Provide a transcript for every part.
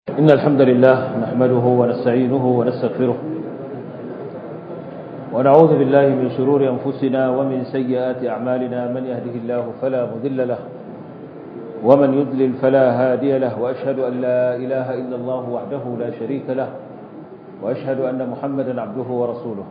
إن الحمد لله نحمده ونستعينه ونستغفره ونعوذ بالله من شرور أنفسنا ومن سيئات أعمالنا من يهده الله فلا مذل له ومن يضلل فلا هادي له وأشهد أن لا إله إلا الله وحده لا شريك له وأشهد أن محمدا عبده ورسوله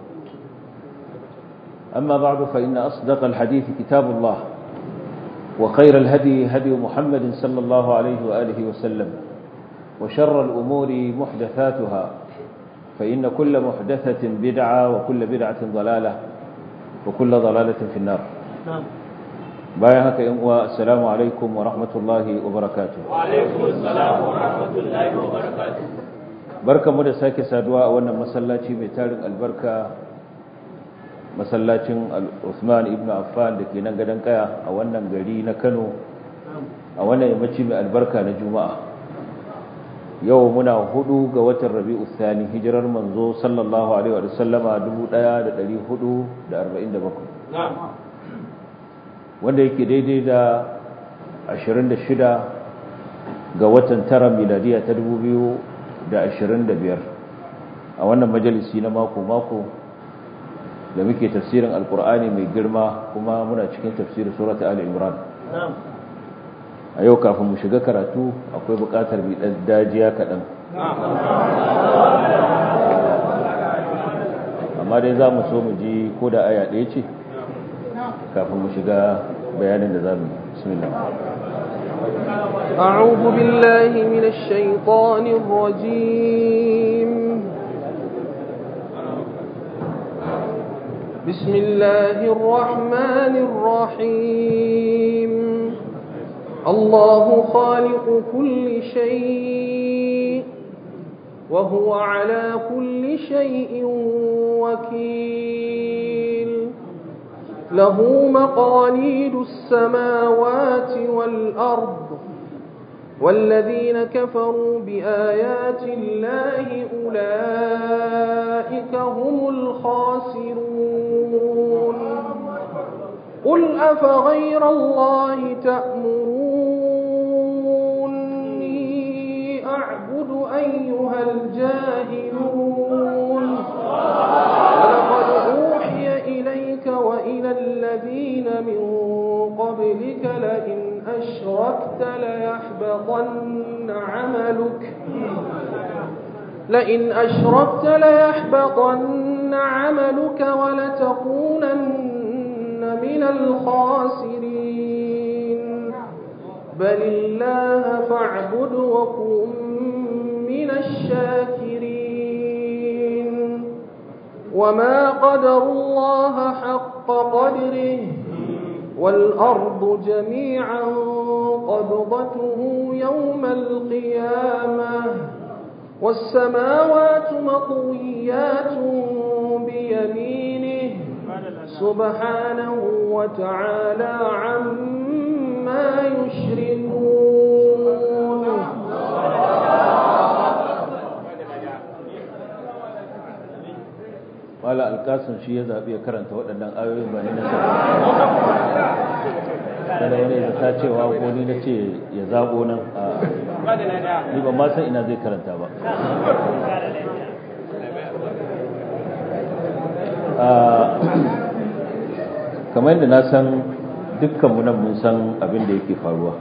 أما بعد فإن أصدق الحديث كتاب الله وخير الهدي هدي محمد صلى الله عليه وآله وسلم وشر الأمور محدثاتها فإن كل محدثة بدعة وكل بدعة ضلالة وكل ضلالة في النار بايهك السلام عليكم ورحمة الله وبركاته وعليكم السلام ورحمة الله وبركاته بركة مدى ساكي سادواء وانا مسلاتي ميتارن البركة masallacin Uthman ibn Affan da ke nan gadon kaya a wannan gari na Kano a wannan yammaci mai albarka na Juma'a yau muna hudu ga watan Rabi'u Thani hijirar manzo sallallahu alaihi wa sallama 1447 wanda yake daidai da 26 ga watan tara miladiya ta 2025 a wannan majalisi na mako mako da muke tafsirin alkur'ani mai girma kuma muna cikin tafsirin surata ali imran a yau kafin mu shiga karatu akwai bukatar bi dan dajiya kaɗan amma dai za mu so mu ji ko da aya ɗaya ce kafin mu shiga bayanin da za mu yi bismillah أعوذ بالله من الشيطان الرجيم بسم الله الرحمن الرحيم الله خالق كل شيء وهو على كل شيء وكيل له مقاليد السماوات والأرض والذين كفروا بآيات الله أولئك هم الخاسرون قل أفغير الله تأمروني أعبد أيها الجاهلون ولقد أوحي إليك وإلى الذين من قبلك لئن أشركت ليحبطن عملك لئن أشركت ليحبطن عملك ولتكونن من الخاسرين بل الله فاعبد وكن من الشاكرين وما قدر الله حق قدره والأرض جميعا قبضته يوم القيامة والسماوات مطويات بيمينه سبحانه وتعالى عما يشركون wala alkasun shi ya zaɓi ya karanta waɗannan ayoyin ba ni na kada wani ya ta cewa ko ni na ce ya zaɓo nan a ni ba ma san ina zai karanta ba kamar yadda na san dukkanmu nan mun san abin da yake faruwa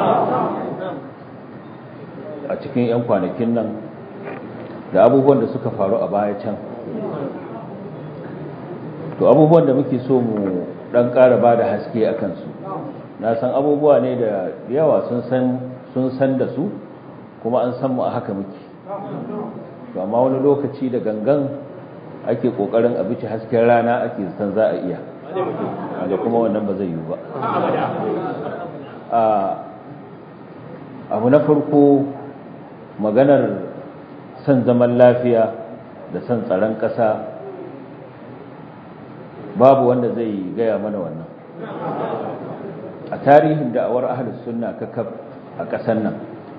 a cikin 'yan kwanakin nan da abubuwan da suka faru a baya can to abubuwan da muke so mu dan ƙara ba da haske a kansu na san abubuwa ne da yawa sun san da su kuma an san mu a haka muke to amma wani lokaci da gangan ake ƙoƙarin a bici hasken rana ake san za a iya da kuma wannan ba zai yiwu ba abu na farko maganar son zaman lafiya da son tsaron ƙasa babu wanda zai gaya mana wannan a tarihin da'awar ahlus sunna kakab a ƙasar nan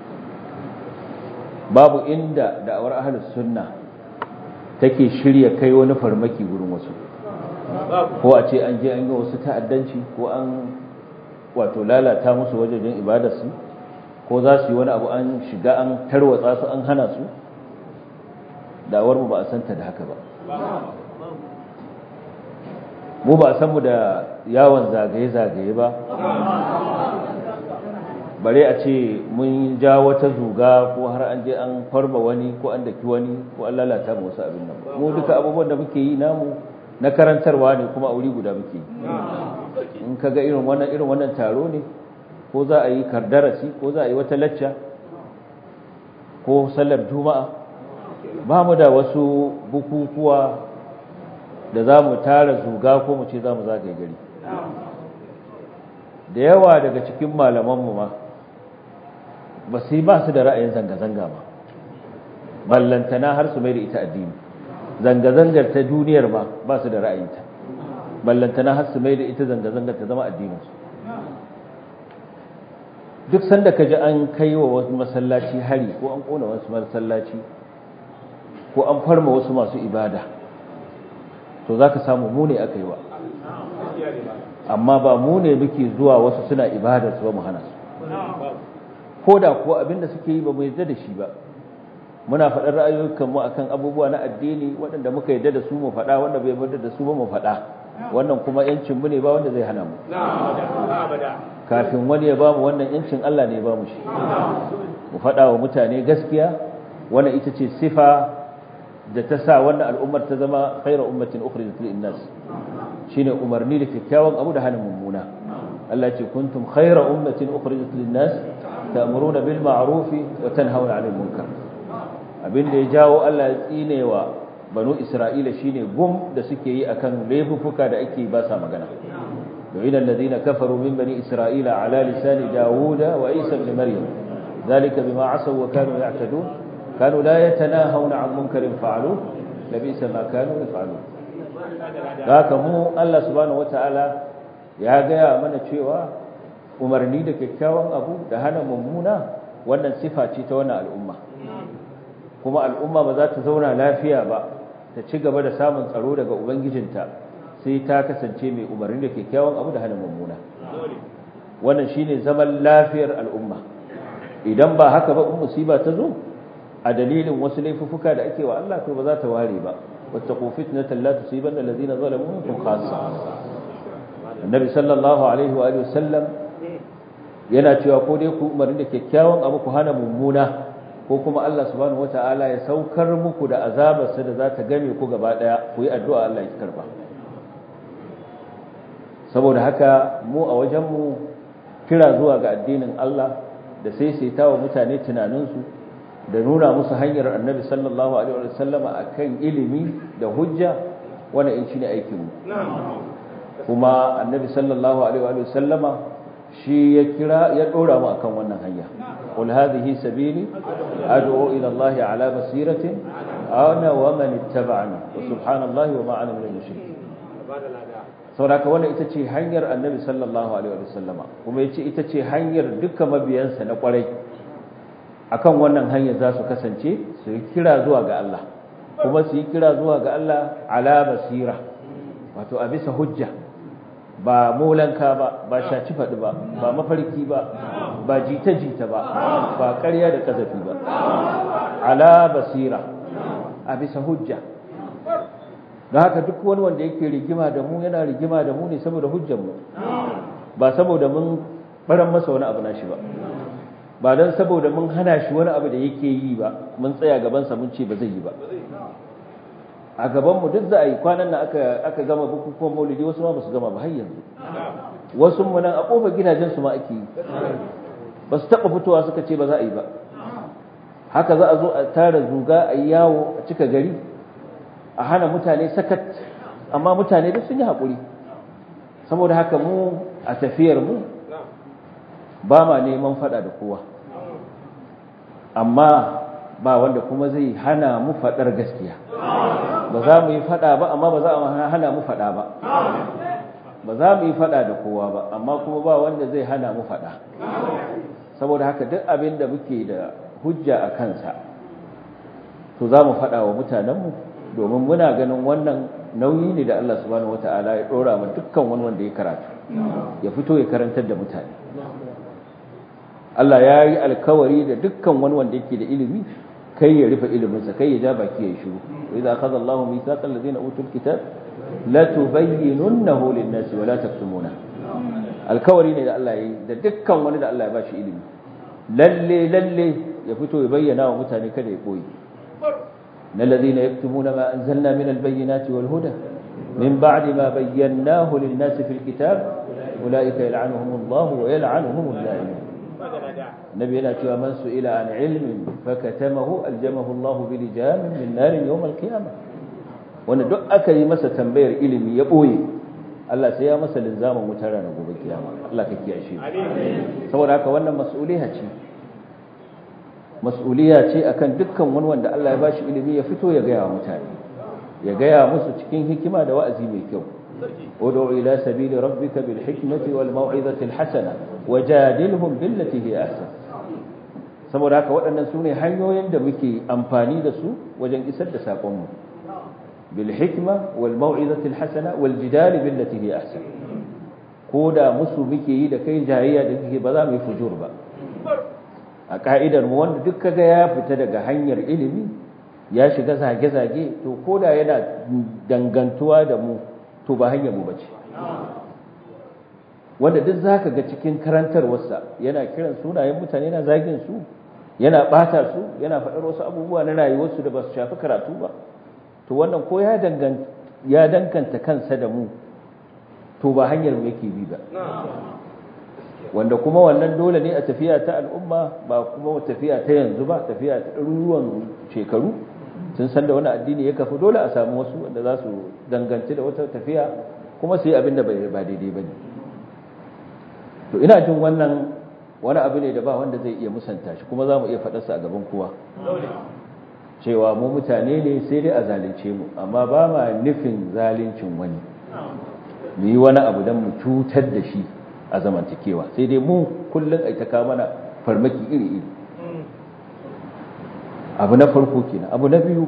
babu inda da'awar ahlus sunna take shirya kai wani farmaki gurin wasu ko a ce an je an yi wasu ta'addanci ko an wato lalata musu wajen ibadarsu ko za su yi wani abu an shiga an tarwatsa su an hana su da'awar mu ba a santa da haka ba mu ba a san mu da yawon zagaye-zagaye ba bare a ce mun ja wata zuga ko har an je an farma wani ko an daki wani ko an lalata mu wasu abin nan mu duka abubuwan da muke yi namu na karantarwa ne kuma a wuri guda muke yi in ka ga irin wannan irin wannan taro ne ko za a yi kardarasi ko za a yi wata lacca ko sallar juma'a ba mu da wasu bukukuwa da za mu tara zuga ko mu ce za mu zagaye gari da yawa daga cikin malamanmu ma ba su ba su da ra'ayin zanga-zanga ba ballantana har su mai da ita addini zanga-zangar ta duniyar ma ba su da ra'ayinta ballantana har su mai da ita zanga-zangar ta zama addininsu duk sanda ka ji an kai wa wasu masallaci hari ko an kona wasu masallaci ko an farma wasu masu ibada to za ka samu mu ne aka yi wa amma ba mu ne muke zuwa wasu suna ibada su ba mu hana su ko da kuwa abinda suke yi ba mu yarda da shi ba muna faɗar ra'ayoyinmu akan abubuwa na addini waɗanda muka yarda da su mu faɗa wanda bai yarda da su ba mu faɗa wannan kuma yancin mu ne ba wanda zai hana mu kafin wani ya bamu wannan yancin Allah ne ya bamu shi mu faɗa wa mutane gaskiya wannan ita ce sifa da ta sa wannan al'ummar ta zama khairu ummatin ukhrijat lin nas shine umarni da kyakkyawan abu da hana mummuna Allah ce kuntum khayra ummatin ukhrijat lin-nas ta'muruna bil ma'ruf wa tanhauna 'anil munkar abinda ya jawo Allah ya tsinewa banu Isra'ila shine gum da suke yi akan laifuka da ake ba sa magana yu'ina alladhina kafaru min bani Isra'ila 'ala lisani Dawuda wa Isa ibn Maryam dhalika bima 'asaw wa kanu ya'tadun kanu la yatanahawna 'an munkarin fa'aluhu labisa ma kanu yaf'alun haka mu Allah subhanahu wata'ala ya gaya mana cewa umarni da kyakkyawan abu da hana mummuna wannan sifa ce ta wannan al'umma kuma al'umma ba za ta zauna lafiya ba ta ci gaba da samun tsaro daga ubangijinta sai ta kasance mai umarni da kyakkyawan abu da hana mummuna wannan shine zaman lafiyar al'umma idan ba haka ba in musiba ta zo a dalilin wasu laifuffuka da ake wa Allah to ba za ta ware ba واتقوا فتنة لا تصيبن الذين ظلموا منكم خاصة النبي صلى الله عليه وآله وسلم yana cewa ko dai ku umarni da kyakkyawan abu ku hana mummuna ko kuma Allah subhanahu wataala ya saukar muku da azabarsa da za ta game ku gaba daya ku yi addu'a Allah ya karba saboda haka mu a wajen mu kira zuwa ga addinin Allah da saisaita wa mutane tunaninsu da nuna musu hanyar annabi sallallahu alaihi wa sallama akan ilimi da hujja wanda in shine aikin mu kuma annabi sallallahu alaihi wa sallama shi ya kira ya dora mu akan wannan hanya qul hadhihi sabili ad'u ila allahi ala basiratin ana wa man ittaba'ani wa subhanallahi wa ma ana minal mushrikin saboda wannan ita ce hanyar annabi sallallahu alaihi wa sallama kuma yace ita ce hanyar dukkan mabiyansa na kwarai akan wannan hanyar za su kasance su yi kira zuwa ga Allah kuma su yi kira zuwa ga Allah ala basira wato a bisa hujja ba molanka ba ba shaci faɗi ba ba mafarki ba ba jita-jita ba ba ƙarya da ƙazafi ba ala basira a bisa hujja don haka duk wani wanda yake rigima da mu yana rigima da mu ne saboda hujjanmu ba saboda mun baran masa wani abu na shi ba ba don saboda mun hana shi wani abu da yake yi ba mun tsaya gabansa mun ce ba zai yi ba a gabanmu duk za a yi kwanan nan aka gama bukukuwan maulidi wasu ma ba su gama ba har yanzu wasu mu nan a kofar gidajensu ma ake yi ba su taɓa fitowa suka ce ba za a yi ba haka za a zo a tara zuga a yi yawo a cika gari a hana mutane sakat amma mutane duk sun yi haƙuri saboda haka mu a tafiyar mu ba ma neman fada da kowa amma ba wanda kuma zai hana mu fadar gaskiya ba za mu yi fada ba amma ba za a hana mu fada ba ba za mu yi fada da kowa ba amma kuma ba wanda zai hana mu fada saboda haka duk abin da muke da hujja a kansa to za mu fada wa mutanenmu domin muna ganin wannan nauyi ne da Allah subhanahu wata'ala ya dora ma dukkan wani wanda ya karatu ya fito ya karantar da mutane Allah ya yi alkawari da dukkan wani wanda yake da ilimi kai ya rufe iliminsa kai ya ja baki ya shiru wa idza akhadha Allahu mithaqal ladina utul kitab la tubayyinunnahu lin-nasi wa la taktumuna alkawari ne da Allah ya yi da dukkan wani da Allah ya bashi ilimi lalle lalle ya fito ya bayyana wa mutane kada ya koyi na ladina yaktumuna ma anzalna min al-bayyinati wal huda min ba'di ma bayyanahu lin-nasi fil kitab ulaika yal'anuhum Allah wa yal'anuhum al-la'imun nabi yana cewa man su'ila an ilmin fakatamahu aljamahu Allah bi lijamin min nar yawm al-qiyamah wanda duk aka yi masa tambayar ilimi ya boye Allah sai ya masa linzamin wutar ranar gobe kiyama Allah ka kiyashe saboda haka wannan mas'uliya ce mas'uliya ce akan dukkan wani wanda Allah ya bashi ilimi ya fito ya gaya wa mutane ya gaya musu cikin hikima da wa'azi mai kyau ud'u ila sabili rabbika bil hikmati wal mau'izati al hasana wajadilhum billati hi ahsan saboda haka waɗannan sune hanyoyin da muke amfani da su wajen isar da sakon mu bil hikma wal mau'izati al hasana wal jidal billati hi ahsan ko da musu muke yi da kai jayayya da kike ba za mu yi fujur ba a ka'idar mu wanda duk kaga ya fita daga hanyar ilimi ya shiga zage-zage to koda yana dangantuwa da mu to ba hanyar mu bace wanda duk zaka ga cikin karantarwarsa yana kiran sunayen mutane yana zagin su yana bata su yana faɗar wasu abubuwa na rayuwarsu da ba su shafi karatu ba to wannan ko ya danganta ya danganta kansa da mu to ba hanyar mu yake bi ba wanda kuma wannan dole ne a tafiya ta al'umma ba kuma tafiya ta yanzu ba tafiya ta ɗaruruwan shekaru sun san da wani addini ya kafa dole a samu wasu wanda za su danganci da wata tafiya kuma su yi abin da ba daidai ba ne to ina jin wannan wani abu ne da ba wanda zai iya musanta shi kuma za mu iya faɗarsa a gaban kowa cewa mu mutane ne sai dai a zalunce mu amma ba ma nufin zaluncin wani mu yi wani abu don mu cutar da shi a zamantakewa sai dai mu kullum ai ta kawo mana farmaki iri-iri abu na farko kenan abu na biyu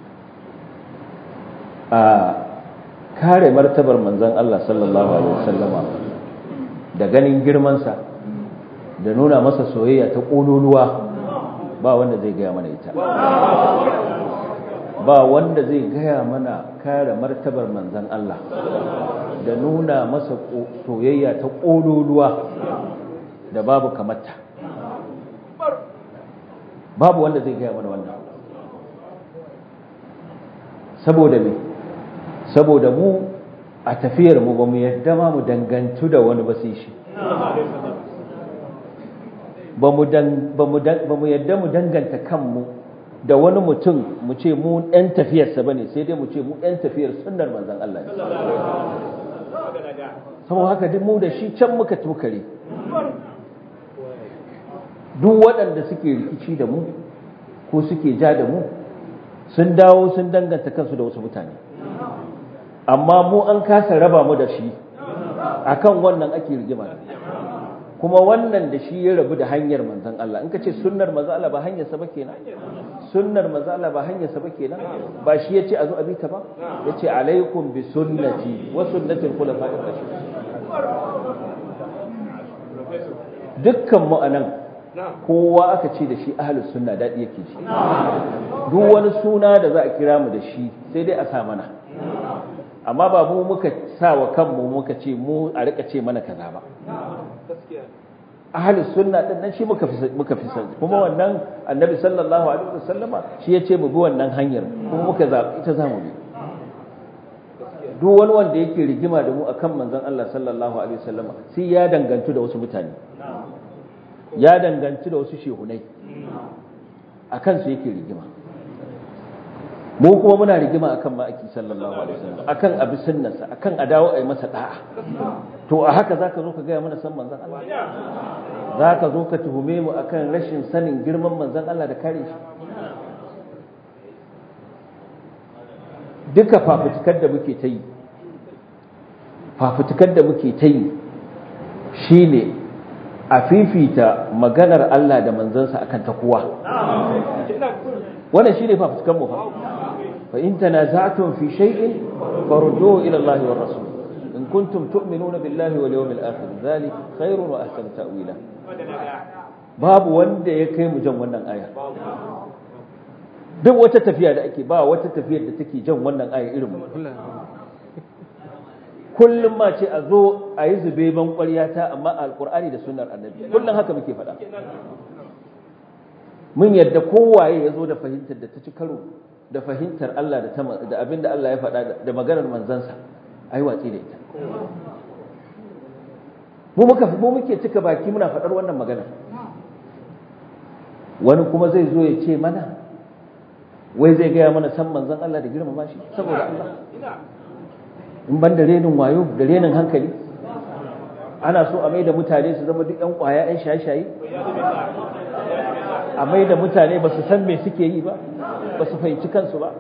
a kare martabar manzon Allah sallallahu alaihi wasallama da ganin girmansa da nuna masa soyayya ta kololuwa ba wanda zai gaya mana ita ba wanda zai gaya mana kare martabar manzon Allah da nuna masa soyayya ta ƙololuwa da babu kamata babu wanda zai gaya mana wannan saboda me saboda mu a tafiyar mu ba mu yadda ma mu dangantu da wani ba sai shi ba mu yadda mu danganta kanmu da wani mutum mu ce mu ɗan tafiyarsa ba ne sai dai mu ce mu ɗan tafiyar sunnar manzan Allah ne saboda haka duk mu da shi can muka tukare duk waɗanda suke rikici da mu ko suke ja da mu sun dawo sun danganta kansu da wasu mutane amma mu an kasa raba mu da shi akan wannan ake rigima kuma wannan da shi ya rabu da hanyar manzan Allah in ka ce sunnar manzan Allah ba hanyarsa ba kenan sunnar manzan Allah ba hanyarsa ba kenan ba shi yace a zo a bita ba yace alaikum bi sunnati wa sunnati al-khulafa'ir rashidin dukkan mu anan kowa aka ce da shi ahlus sunna dadi yake ji duk wani suna da za a kira mu da shi sai dai a sa mana amma ba mu muka sa wa kanmu muka ce mu a rika ce mana kaza ba ahlus sunna din nan shi muka fi muka fi san kuma wannan annabi sallallahu alaihi wasallama shi ya ce mu bi wannan hanyar kuma muka zabi ita zamu bi duk wani wanda yake rigima da mu akan manzon Allah sallallahu alaihi wasallama sai ya dangantu da wasu mutane ya dangantu da wasu shehunai akan su yake rigima mu kuma muna rigima akan ma'aiki sallallahu alaihi wasallam akan abi sunnarsa akan a dawo ai masa da'a to a haka zaka zo ka ga mana san manzon Allah zaka zo ka tuhume mu akan rashin sanin girman manzon Allah da kare shi duka fafutukar da muke ta yi fafutukar da muke ta yi shine a fifita maganar Allah da manzansa akan ta kowa wannan shine fafutukar mu fa فإن تنازعتم في شيء فردوه إلى الله والرسول إن كنتم تؤمنون بالله واليوم الآخر ذلك خير وأحسن تأويلا babu wanda ya kai mu jan wannan aya duk wata tafiya da ake ba wata tafiyar da take jan wannan aya irin mu kullum ma ce a zo a yi zube ban ta amma alkur'ani da sunnar annabi kullum haka muke faɗa mun yadda kowaye ya zo da fahimtar da ta ci karo da fahimtar Allah da abin da Allah ya faɗa da maganar manzansa a yi watsi da ita mu muka mu muke cika baki muna faɗar wannan maganar wani kuma zai zo ya ce mana wai zai gaya mana san manzan Allah da girmama shi saboda Allah in ban da renin wayo da renin hankali ana so a mai da mutane su zama duk 'yan kwaya 'yan shaye-shaye a mai da mutane ba su san me suke yi ba ba su fahimci kansu ba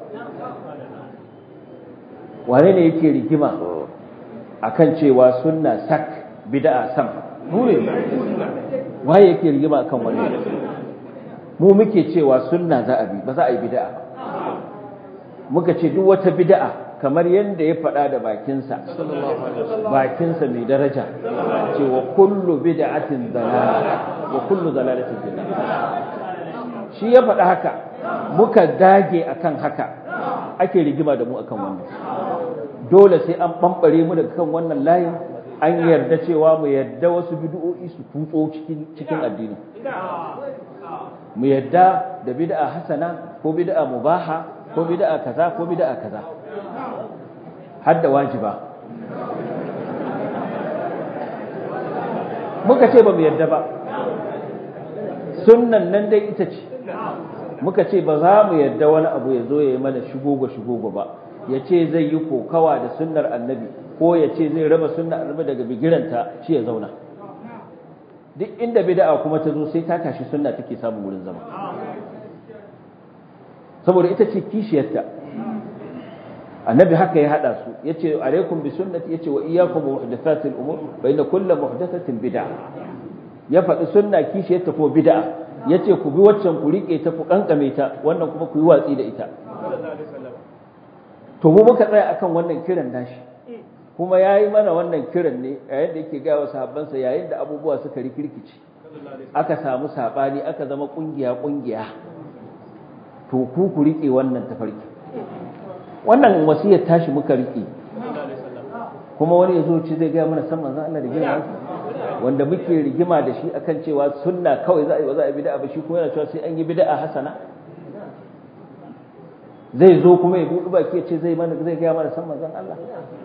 wane ne yake rigima akan cewa sunna sak bid'a sam nure waye yake rigima akan wannan mu muke cewa sunna za a bi ba za a yi bid'a muka ce duk wata bid'a kamar yadda ya faɗa da bakinsa bakinsa mai daraja cewa kullu bid'atin dalala wa kullu dalalatin bid'a shi ya faɗa haka muka dage akan haka ake rigima da mu akan wannan dole sai an ɓamɓare mu daga kan wannan layin an yarda cewa mu yarda wasu bid'o'i su tutso cikin cikin addini mu yarda da bid'a hasana ko bid'a mubaha ko bid'a kaza ko bid'a kaza hadda wajiba muka ce ba mu yarda ba sunnan nan dai ita ce muka ce ba za mu yarda wani abu ya zo ya yi mana shigogo shigogo ba ya ce zai yi kokawa da sunnar annabi ko ya ce zai raba sunnar annabi daga bigiranta shi ya zauna duk inda bid'a kuma ta zo sai ta tashi sunna take samun wurin zama saboda ita ce kishiyarta annabi haka ya hada su yace alaikum bi sunnati yace wa iyyakum muhdathatil umur fa inna kullu muhdathatin bid'a ya faɗi sunna kishiyarta ko bid'a yace ku bi waccan ku rike ta ku kankame ta wannan kuma ku yi watsi da ita to mu muka tsaya akan wannan kiran nashi kuma yayi mana wannan kiran ne yayin da yake ga wa sahabbansa yayin da abubuwa suka rikirkice aka samu sabani aka zama kungiya kungiya to ku ku rike wannan tafarki wannan wasiyar tashi muka rike kuma wani yazo ce zai ga mana san manzon Allah da girma wanda muke rigima da shi akan cewa sunna kawai za a yi ba za a yi bid'a ba shi kuma yana cewa sai an yi bid'a hasana zai zo kuma ya buɗe baki ya ce zai mana zai ga mana san manzon Allah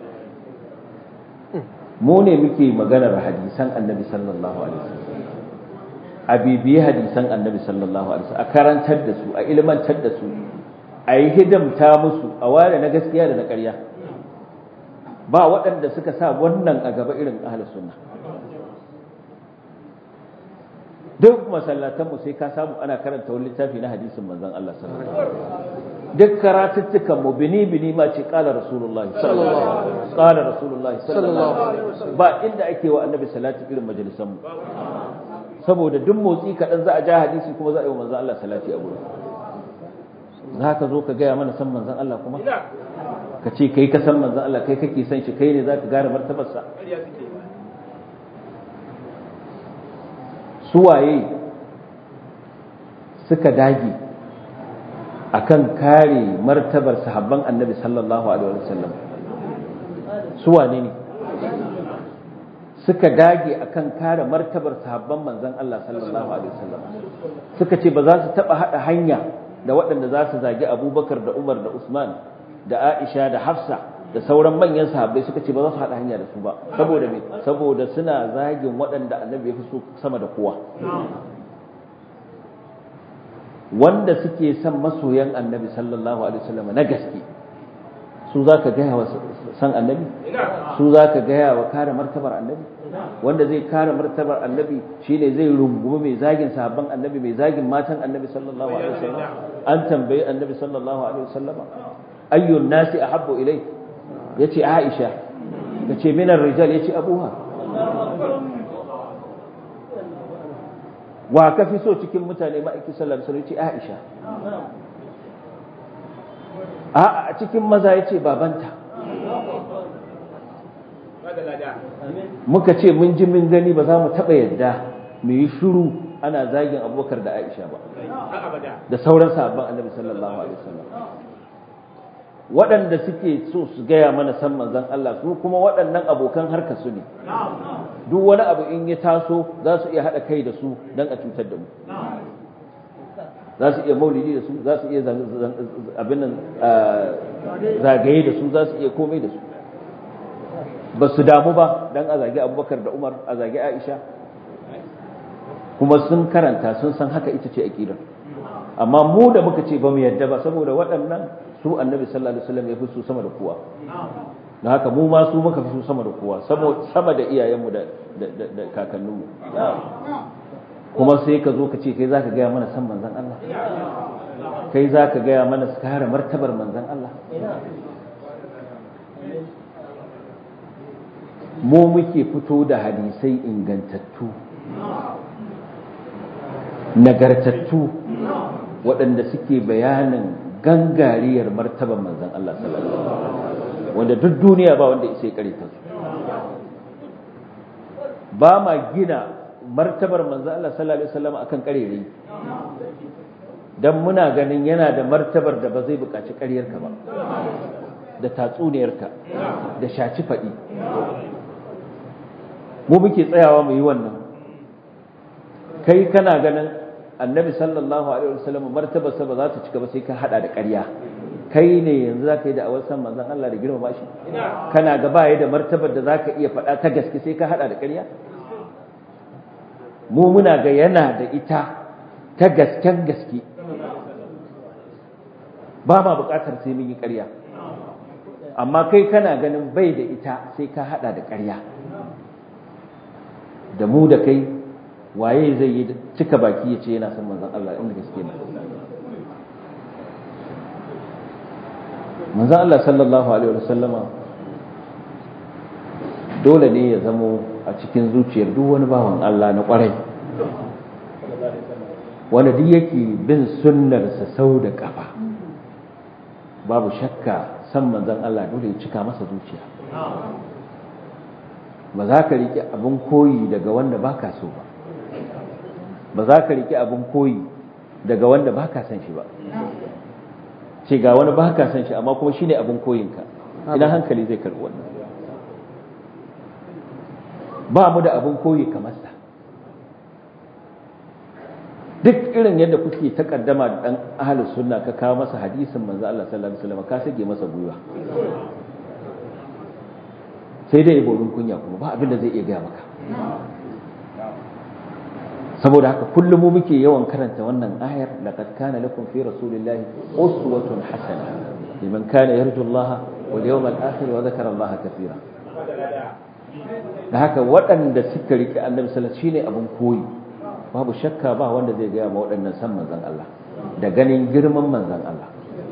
mu ne muke maganar hadisan annabi sallallahu alaihi wasallam a bibiye hadisan annabi sallallahu alaihi wasallam a karantar da su a ilmantar da su a yi hidimta musu a ware na gaskiya da na ƙarya ba waɗanda suka sa wannan a gaba irin ahlus sunna duk masallatanmu sai ka samu ana karanta wani littafi na hadisin manzon Allah sallallahu alaihi wasallam duk karatuttukan mu bini bini ma ce qala rasulullahi sallallahu alaihi wasallam qala rasulullahi sallallahu alaihi wasallam ba inda ake wa annabi salati irin majalisan mu saboda duk motsi kaɗan za a ja hadisi kuma za a yi wa manzon Allah salati a gurin za ka zo ka gaya mana san manzon Allah kuma ka ce kai ka san manzon Allah kai kake san shi kai ne za ka gane martabarsa suwaye suka dage akan kare martabar sahabban annabi sallallahu alaihi wasallam suwane ne suka dage akan kare martabar sahabban manzon Allah sallallahu alaihi wasallam suka ce ba za su taba hada hanya da waɗanda za su zagi Abubakar da Umar da Usman da Aisha da Hafsa da sauran manyan sahabbai suka ce ba za su hada hanya da su ba saboda me saboda suna zagin waɗanda annabi ya fi so sama da kowa wanda suke son masoyan annabi sallallahu alaihi wasallam na gaske su za ka gaya wa san annabi su za ka gaya wa kare martabar annabi wanda zai kare martabar annabi shine zai rungumi mai zagin sahabban annabi mai zagin matan annabi sallallahu alaihi wasallam an tambayi annabi sallallahu alaihi wasallam ayyun nasi ahabbu ilai yace aisha yace minar rijal yace abuha wa ka fi so cikin mutane ma'aiki sallallahu alaihi wasallam yace aisha a cikin maza ya ce babanta muka ce mun ji mun gani ba za mu taɓa yadda mu yi shuru ana zagin abubakar da aisha ba da sauran sahabban annabi sallallahu alaihi wasallam waɗanda suke so su gaya mana san manzon Allah su kuma waɗannan abokan harka su ne duk wani abu in ya taso za su iya haɗa kai da su don a cutar da mu za su iya maulidi da su za su iya abin nan zagaye da su za su iya komai da su ba su damu ba don a zagi abubakar da umar a zagi aisha kuma sun karanta sun san haka ita ce aƙidar amma mu da muka ce ba mu yadda ba saboda waɗannan su annabi sallallahu alaihi wasallam ya fi su sama da kowa da haka mu ma su muka fi su sama da kowa sama da iyayenmu da kakanninmu kuma sai ka zo ka ce kai za ka gaya mana san manzan Allah kai za ka gaya mana su kare martabar manzan Allah mu muke fito da hadisai ingantattu nagartattu waɗanda suke bayanin gangariyar martabar manzan Allah sallallahu alaihi wasallam wanda duk duniya ba wanda isa ya karita su ba ma gina martabar manzo Allah sallallahu alaihi wasallam akan karere dan muna ganin yana da martabar da ba zai buƙaci ƙaryarka ba da tatsuniyarka da shaci faɗi mu muke tsayawa mu yi wannan kai kana ganin annabi sallallahu alaihi wasallam martabarsa ba za ta cika ba sai ka hada da ƙarya kai ne yanzu za ka yi da awar san manzon Allah da girmama shi kana ga baya da martabar da za ka iya faɗa ta gaske sai ka hada da ƙarya mu muna ga yana da ita ta gasken gaske ba ma buƙatar sai mun yi ƙarya amma kai kana ganin bai da ita sai ka hada da ƙarya da mu da kai waye zai yi cika baki ya ce yana son manzon Allah inda gaske ne manzon Allah sallallahu alaihi wasallama dole ne ya zamo a cikin zuciyar duk wani bawan Allah na kwarai wanda duk yake bin sunnarsa sau da kafa babu shakka san manzon Allah dole ya cika masa zuciya ba za ka riƙe abin koyi daga wanda ba ka so ba ba za ka riƙe abin koyi daga wanda ba ka san shi ba ce ga wani ba ka san shi amma kuma shi ne abin koyinka ina hankali zai karɓi wannan ba mu da abin koyi kamar sa duk irin yadda kuke takaddama da dan ahlus sunna ka kawo masa hadisin manzo Allah sallallahu alaihi wasallam ka sage masa gwiwa sai dai borin kunya kuma ba abin da zai iya gaya maka saboda haka kullum mu muke yawan karanta wannan ayar laqad kana lakum fi rasulillahi uswatun hasana liman kana yarju Allah wal yawmal akhir wa dhakara Allah kathira da haka waɗanda suka rike annabi sallallahu alaihi shine abin koyi babu shakka ba wanda zai gaya ma waɗannan san manzon Allah da ganin girman manzon Allah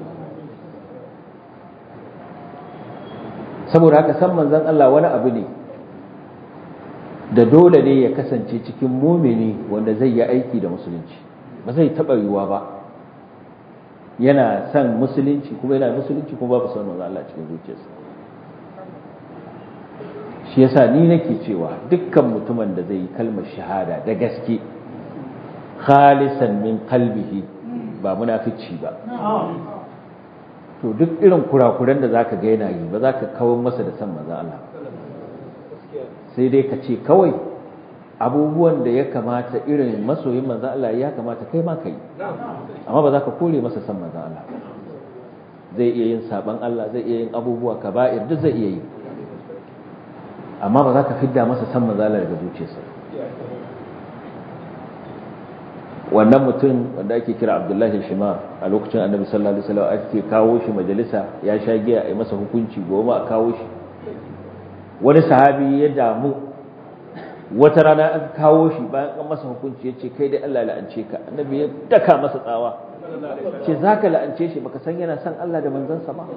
saboda haka san manzon Allah wani abu ne da dole ne ya kasance cikin mumini wanda zai yi aiki da musulunci ba zai taɓa yiwuwa ba yana son musulunci kuma yana musulunci kuma babu son manzon Allah cikin zuciyarsa shi yasa ni nake cewa dukkan mutumin da zai yi kalmar shahada da gaske khalisan min qalbihi ba munafici ba to duk irin kurakuran da zaka ga yana yi ba za ka kawo masa da san manzon Allah sai dai ka ce kawai abubuwan da ya kamata irin masoyin manzon Allah ya kamata kai ma ka yi amma ba za ka kore masa san manzon Allah zai iya yin saban Allah zai iya yin abubuwa kaba'ir duk zai iya yi amma ba za ka fidda masa san manzon Allah daga zuciyarsa wannan mutum wanda ake kira abdullahi shimar a lokacin annabi sallallahu alaihi wasallam ake kawo shi majalisa ya sha giya a yi masa hukunci goma a kawo shi wani sahabi ya damu wata rana an kawo shi bayan an masa hukunci ya ce kai dai Allah la'ance ka annabi ya daka masa tsawa ce za ka la'ance shi baka san yana son Allah da manzansa ba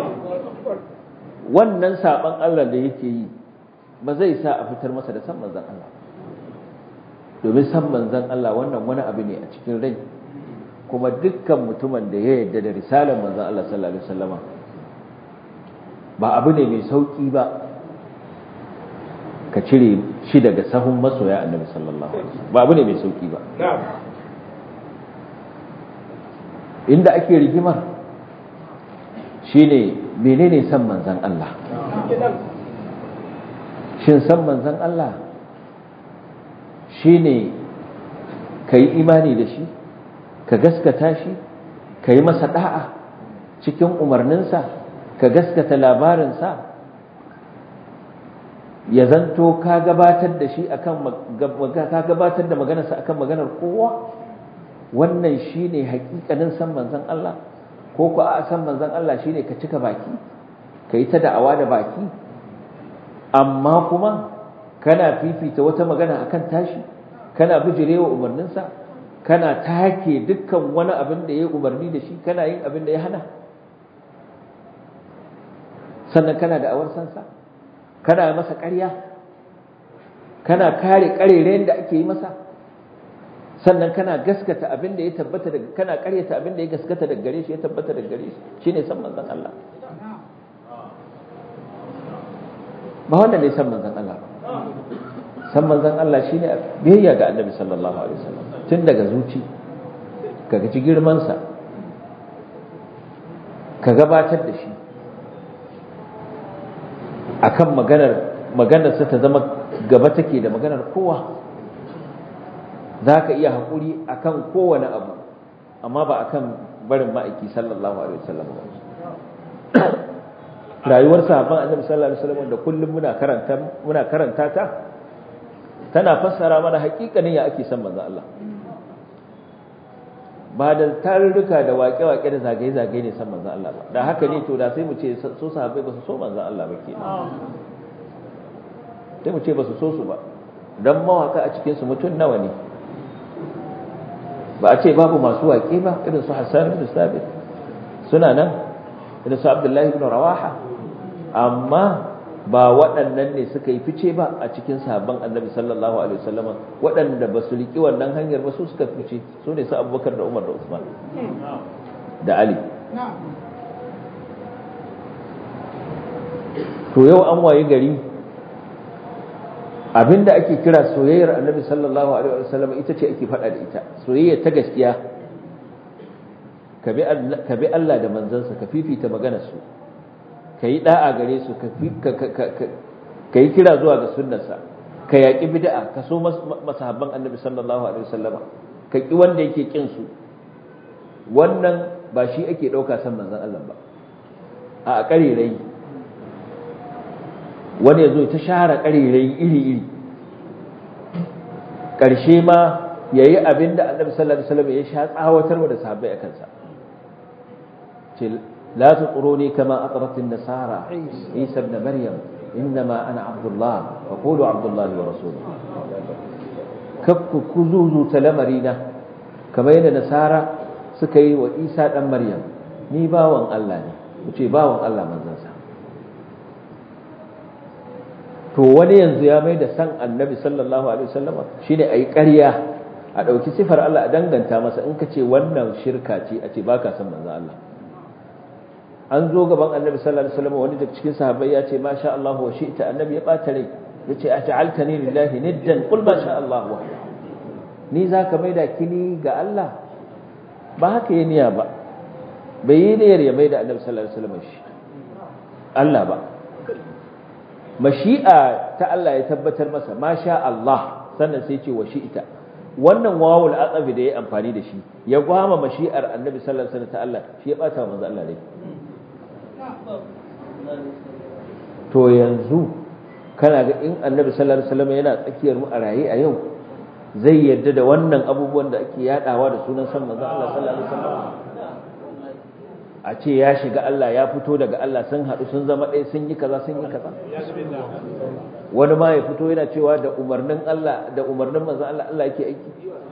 wannan saban Allah da yake yi ba zai sa a fitar masa da san manzan Allah domin san manzan Allah wannan wani abu ne a cikin rai kuma dukkan mutumin da ya yarda da risalar manzan Allah sallallahu alaihi wasallama ba abu ne mai sauki ba ka cire shi daga sahun masoya annabi sallallahu alaihi wasallam ba abu ne mai sauki ba inda ake rigimar shine menene san manzan Allah shin san manzan Allah shine ka yi imani da shi ka gaskata shi ka yi masa da'a cikin umarninsa ka gaskata labarinsa ya zanto ka gabatar da shi akan ka gabatar da maganarsa akan maganar kowa wannan shine hakikanin san manzon Allah ko ku a san manzon Allah shine ka cika baki ka yi ta da'awa da baki amma kuma kana fifita wata magana akan tashi kana bijirewa umarninsa kana take dukkan wani abin da ya umarni da shi kana yin abin da ya hana sannan kana da awar sansa kana masa ƙarya kana kare ƙarerayen da ake yi masa sannan kana gaskata abin da ya tabbata daga kana ƙaryata abin da ya gaskata daga gare shi ya tabbata daga gare shi shine san manzon Allah ba wanda ne san manzon Allah ba san manzon Allah shine biyayya ga Annabi sallallahu alaihi wasallam tun daga zuci ka gaji girman sa ka gabatar da shi akan maganar maganar sa ta zama gaba take da maganar kowa za ka iya haƙuri a kan kowane abu amma ba a kan barin ma'aiki sallallahu alaihi wasallam ba rayuwar sahabban annabi sallallahu alaihi wasallam da kullum muna karanta muna karanta ta tana fassara mana haƙiƙanin ya ake son manzo Allah ba da tarurruka da waƙe-waƙe da zagaye-zagaye ne san manzo Allah ba da haka ne to da sai mu ce so sahabbai ba su so manzo Allah ba kenan sai mu ce ba su so su ba dan mawaka a cikin su mutum nawa ne ba a ce babu masu waƙe ba irin su Hassan ibn Sabit suna nan irin su Abdullahi ibn Rawaha amma ba waɗannan ne suka yi fice ba a cikin sahabban Annabi sallallahu alaihi wasallama waɗanda ba su riki wannan hanyar ba su suka fice su ne su Abubakar da Umar da Usman da Ali to yau an waye gari abinda ake kira soyayyar annabi sallallahu alaihi wasallam ita ce ake faɗa da ita soyayya ta gaskiya ka bi Allah da manzansa ka fifita maganar su ka yi da'a gare su ka yi kira zuwa ga sunnarsa ka yaƙi bid'a ka so masahabban annabi sallallahu alaihi wasallam ka ki wanda yake kin su wannan ba shi ake ɗauka san manzon Allah ba a ƙarirai wani ya zo ta share ƙarirai iri-iri ƙarshe ma ya yi abin da annabi sallallahu alaihi wasallam ya sha tsawatar da sahabbai a kansa ce la tuquruni kama aqratin nasara isa ibn maryam innama ana abdullah fa qulu abdullah wa rasuluhu kakku kuzuzu ta lamarina kamar yadda nasara suka yi wa isa dan maryam ni bawan Allah ne ku ce bawan Allah manzansa to wani yanzu ya mai da san annabi sallallahu alaihi wasallama shine ayi ƙarya a ɗauki sifar Allah a danganta masa in ka ce wannan shirka ce a ce baka san manzo Allah an zo gaban annabi sallallahu alaihi wasallama wani daga cikin sahabbai ya ce masha Allah wa shi'ta annabi ya bata rai yace a ja'altani lillahi niddan qul ma sha Allah wa ni zaka mai da kini ga Allah ba haka yi niyya ba bai yi niyyar ya mai da annabi sallallahu alaihi wasallama shi Allah ba mashi'a ta Allah ya tabbatar masa masha Allah sannan sai ce wa shi'ita wannan wawul aqabi da ya amfani da shi ya gwama mashi'ar annabi sallallahu alaihi wasallam ta Allah shi ya bata manzo Allah rai to yanzu kana ga in annabi sallallahu alaihi wasallam yana tsakiyar mu a raye a yau zai yadda da wannan abubuwan da ake yadawa da sunan san manzo Allah sallallahu alaihi wasallam a ce ya shiga Allah ya fito daga Allah sun haɗu sun zama ɗaya sun yi kaza sun yi kaza wani ma ya fito yana cewa da umarnin Allah da umarnin manzon Allah Allah yake aiki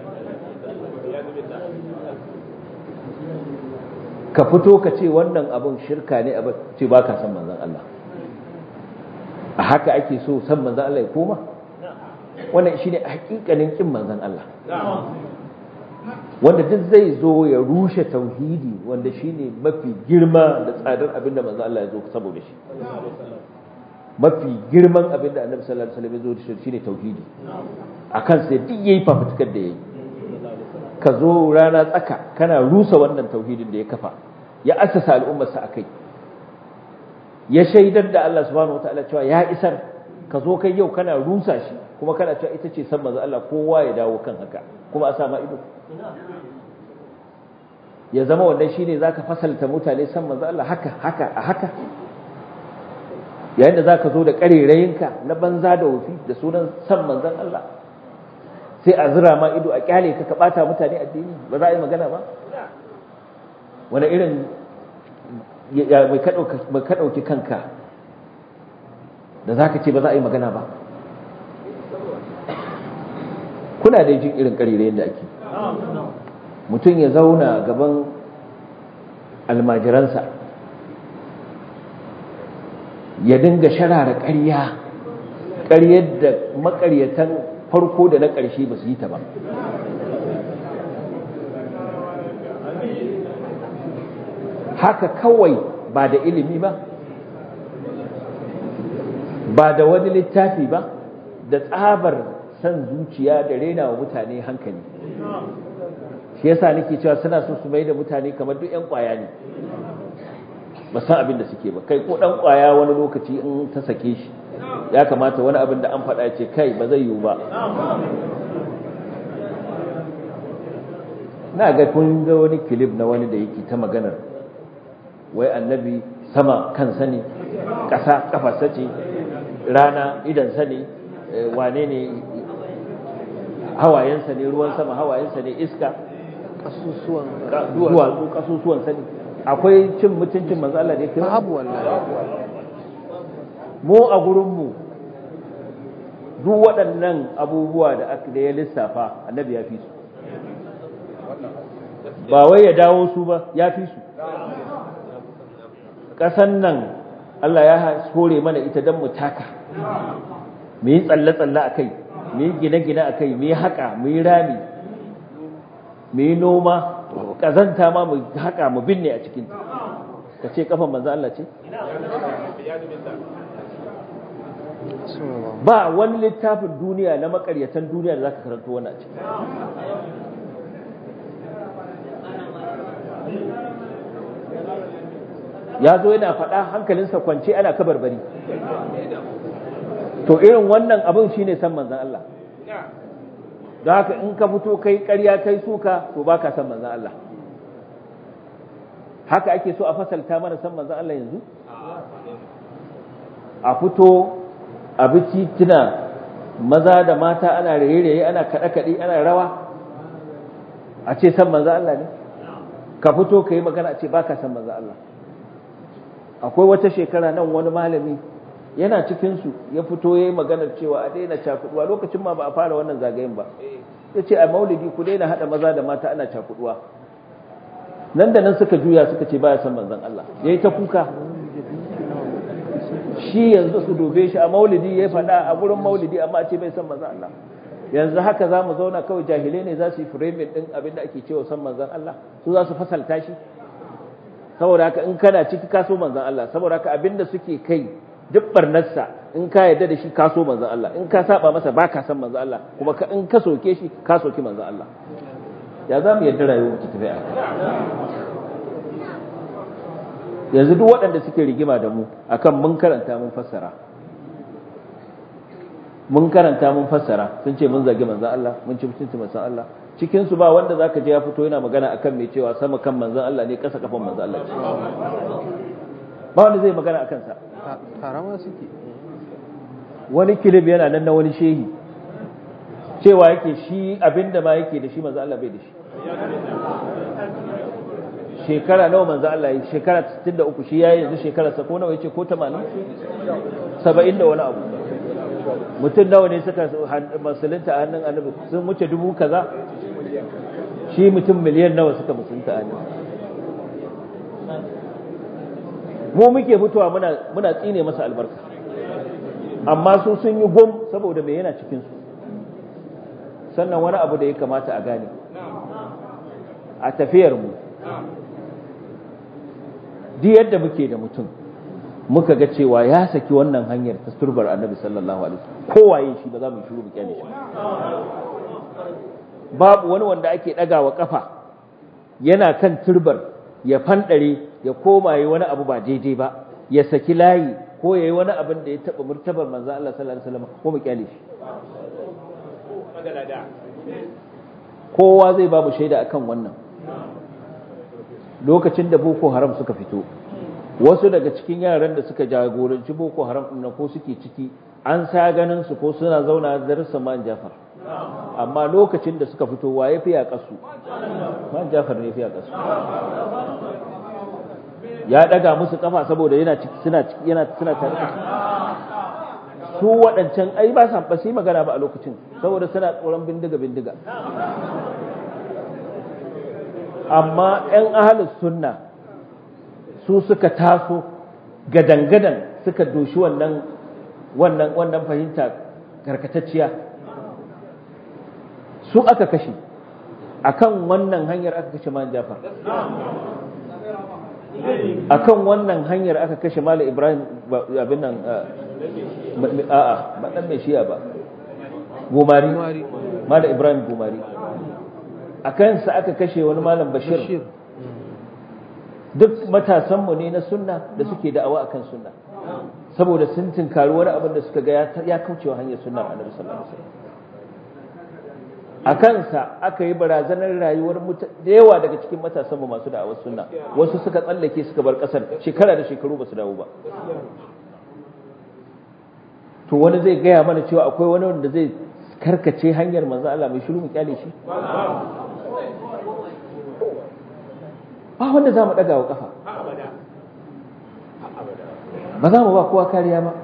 ka fito ka ce wannan abun shirka ne abin ce ba ka san manzon Allah a haka ake so san manzon Allah ya koma wannan shine hakikanin kin manzon Allah wanda duk zai zo ya rushe tauhidi wanda shine mafi girma da tsadar abinda manzo Allah ya zo saboda shi mafi girman abin da annabi sallallahu alaihi wasallam ya zo da shi shine tauhidi akan sai duk yayi fafutukar da yayi ka zo rana tsaka kana rusa wannan tauhidin da ya kafa ya assasa al'ummarsa akai ya shaidar da Allah subhanahu wataala cewa ya isar ka zo kai yau kana rusa shi kuma kana cewa ita ce san manzo Allah kowa ya dawo kan haka kuma a sama ido ya zama wannan shine zaka fasalta mutane san manzo Allah haka haka a haka yayin da zaka zo da karerayinka na banza da wufi da sunan san manzon Allah sai a zira ma ido a kyale ka ka bata mutane addini ba za a yi magana ba wani irin mai ka ɗauki kanka da za ka ce ba za a yi magana ba kuna da jin irin ƙarirayen da ake mutum ya zauna gaban almajiransa ya dinga sharara ƙarya ƙaryar da maƙaryatan farko da na ƙarshe ba su yi ta ba haka kawai ba da ilimi ba ba da wani littafi ba da tsabar san zuciya da rena wa mutane hankali shi yasa nake cewa suna so su mai da mutane kamar duk 'yan kwaya ne ba san abin da suke ba kai ko dan kwaya wani lokaci in ta sake shi ya kamata wani abin da an faɗa ce kai ba zai yiwu ba na ga kun ga wani kilif na wani da yake ta maganar wai annabi sama kansa ne ƙasa ƙafarsa ce rana idansa ne wane ne hawayensa ne ruwan sama hawayensa ne iska kasusuwan duwatsu kasusuwansa ne akwai cin mutuncin manzo Allah da yake babu wallahi mu a gurinmu duk waɗannan abubuwa da aka da ya lissafa annabi ya fi su ba wai ya dawo su ba ya fi su ƙasan nan Allah ya hore mana ita don mu taka mu yi tsalle-tsalle a kai mu yi gine-gine a kai mu yi haƙa mu yi rami mu yi noma ƙazanta ma mu haƙa mu binne a cikin ka ce ƙafan manzo Allah ce ba wani littafin duniya na makaryatan duniya da za ka karanto wani a ciki ya zo yana faɗa hankalinsa kwance ana kabarbari to irin wannan abin shine san manzan Allah don haka in ka fito kai ƙarya kai suka to ba ka san manzan Allah haka ake so a fasalta mana san manzan Allah yanzu a fito a bi tituna maza da mata ana raye-raye ana kaɗe-kaɗe ana rawa a ce san manzan Allah ne ka fito ka yi magana a ce ba ka san manzan Allah akwai wata shekara nan wani malami yana cikinsu ya fito ya yi maganar cewa a daina cakuduwa lokacin ma ba a fara wannan zagayen ba ya ce a maulidi ku daina haɗa maza da mata ana cakuduwa nan da nan suka juya suka ce baya son manzon Allah ya yi ta kuka shi yanzu su dobe shi a maulidi ya faɗa a gurin maulidi amma a ce bai son manzon Allah yanzu haka za mu zauna kawai jahilai ne za su yi framing ɗin abin da ake cewa son manzon Allah su za su fasalta shi saboda haka in kana ciki kaso manzan Allah saboda haka abinda suke kai duk barnarsa in ka yarda da shi kaso manzan Allah in ka saba masa ba ka san manzan Allah kuma in ka soke shi ka soki manzan Allah ya za mu yarda rayuwar ta tafi a yanzu duk waɗanda suke rigima da mu akan mun karanta mun fassara mun karanta mun fassara sun ce mun zagi manzan Allah mun ci mutunci manzan Allah cikin su ba wanda zaka je ya fito yana magana akan mai cewa sama kan manzon Allah ne kasa kafan manzon Allah ce ba wanda zai magana akan sa tarama suke wani kilib yana nan na wani shehi cewa yake shi abinda ma yake da shi manzon Allah bai da shi shekara nawa manzon Allah yi shekara 63 shi yayi yanzu shekara sa ko nawa yace ko 80 70 da wani abu mutum nawa ne suka musulunta a hannun annabi sun wuce dubu kaza shi mutum miliyan nawa suka musulunta a hannun mu muke fitowa muna muna tsine masa albarka amma su sun yi gom saboda me yana cikin su sannan wani abu da ya kamata a gane a tafiyar mu duk yadda muke da mutum muka ga cewa ya saki wannan hanyar ta turbar annabi sallallahu alaihi wasallam kowaye shi ba za mu shiru mu kyale shi babu wani wanda ake dagawa kafa yana kan turbar ya fandare ya koma yi wani abu ba daidai ba ya saki layi ko yayi wani abin da ya taba murtabar manzo Allah sallallahu alaihi wasallam ko mu kyale shi kowa zai babu shaida akan wannan lokacin da boko haram suka fito wasu daga cikin yaran da suka jagoranci boko haram ɗin ko suke ciki an sa ganin su ko suna zauna darasa man jafar amma lokacin da suka fito waye fi kasu man jafar ne fi kasu ya daga musu kafa saboda yana ciki suna ciki yana suna tare da su waɗancan ai ba sa ba su magana ba a lokacin saboda suna tsoron bindiga bindiga amma 'yan ahalus sunna su suka taso gadan-gadan suka doshi wannan wannan wannan fahimta karkatacciya su aka kashe akan wannan hanyar aka kashe man jafar akan wannan hanyar aka kashe malam ibrahim abin nan a'a ba dan mai shiya ba gomari malam ibrahim gomari a kansa aka kashe wani malam bashir duk matasanmu ne na sunna da suke da'awa akan sunna saboda sun tinkari wani abin da suka ga ya kaucewa hanyar sunnar annabi sallallahu alaihi wasallam a kansa aka yi barazanar rayuwar da yawa daga cikin matasanmu masu da'awar sunna wasu suka tsallake suka bar kasar shekara da shekaru ba su dawo ba to wani zai gaya mana cewa akwai wani wanda zai karkace hanyar manzo Allah mai shiru mu kyale shi ba wanda za mu ɗaga wa ƙafa ba za mu ba kowa kariya ba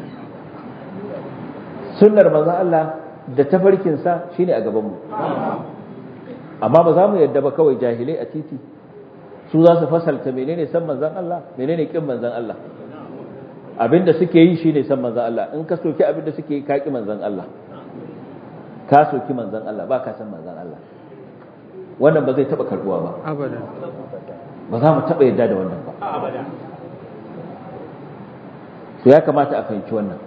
sunnar manzan Allah da tafarkinsa shi ne a gabanmu amma ba za mu yadda ba kawai jahilai a titi su za su fasalta menene san manzan Allah menene kin manzan Allah abinda suke yi shi ne san manzan Allah in ka soki abinda suke yi ka ki manzan Allah ka soki manzan Allah ba ka san manzan Allah wannan ba zai taba karbuwa ba abadan ba za mu taba yadda da wannan ba to ya kamata a fahimci wannan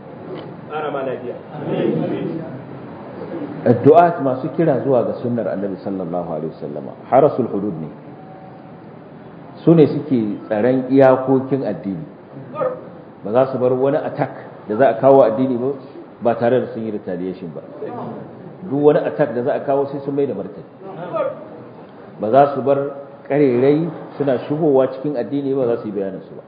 addu'a masu kira zuwa ga sunnar annabi sallallahu alaihi wasallama harasul hudud ne su ne suke tsaron iyakokin addini ba za su bar wani attack da za a kawo addini ba ba tare da sun yi retaliation ba duk wani attack da za a kawo sai sun mai da martani ba za su bar karerai suna shigowa cikin addini ba za su yi bayanin su ba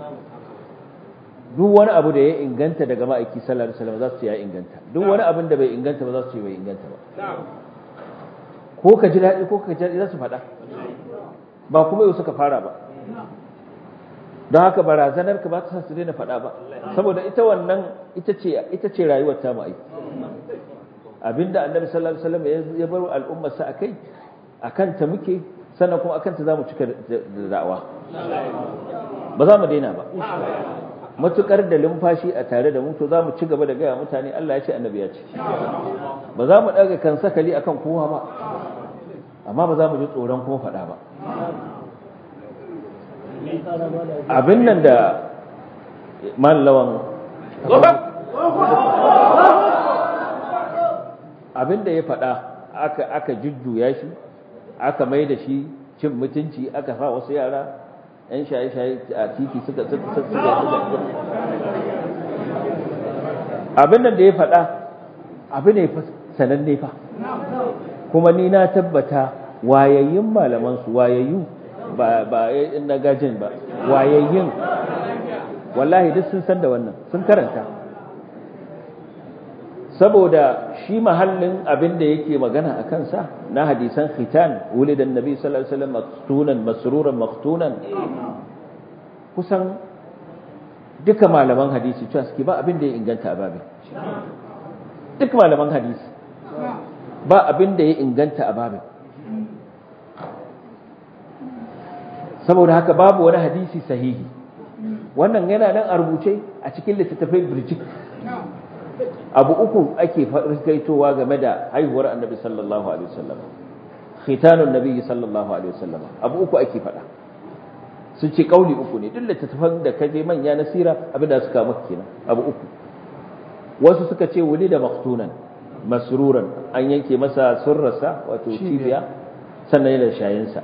duk wani abu da ya inganta daga ma'aiki sallallahu alaihi wasallam za su ce ya inganta duk wani abin da bai inganta ba za su ce bai inganta ba ko ka ji daɗi ko ka ji daɗi za su faɗa ba kuma yau suka fara ba don haka barazanar ka ba ta su daina faɗa ba saboda ita wannan ita ce ita ce rayuwar ta ma'aiki abinda annabi sallallahu alaihi wasallam ya bar al'ummar sa akai akan ta muke sannan kuma akan ta zamu cika da da'awa ba za mu daina ba matukar da lumfashi a tare da mu to za mu ci gaba da gaya mutane Allah ya ce annabi ya ce ba za mu daga kan sakali akan kowa ba amma ba za mu ji tsoron kuma faɗa ba abin nan da mallawan abin da ya faɗa aka aka jujjuya shi aka mai da shi cin mutunci aka sa wasu yara yan shaye-shaye a titi suka suka abin nan da ya faɗa abu ne sananne fa kuma ni na tabbata wayayyun malamansu wayayyu ba ba na gajin ba wayayyun wallahi duk sun san da wannan sun karanta saboda shi mahallin abin da yake magana a kansa na hadisan khitan wulidan nabi sallallahu alaihi wasallam maktunan masruran maktunan kusan duka malaman hadisi cewa suke ba abin da ya inganta a babin duk malaman hadisi ba abin da ya inganta a babin saboda haka babu wani hadisi sahihi wannan yana nan a rubuce a cikin littattafai birjik abu uku ake rikaitowa game da haihuwar annabi sallallahu alaihi wasallam khitanun nabi sallallahu alaihi wasallam abu uku ake faɗa sun ce kauli uku ne duk littattafan da ka je manya na sira abin da suka maka kenan abu uku wasu suka ce wuli da maktunan masruran an yanke masa surrarsa wato cibiya sannan yana shayinsa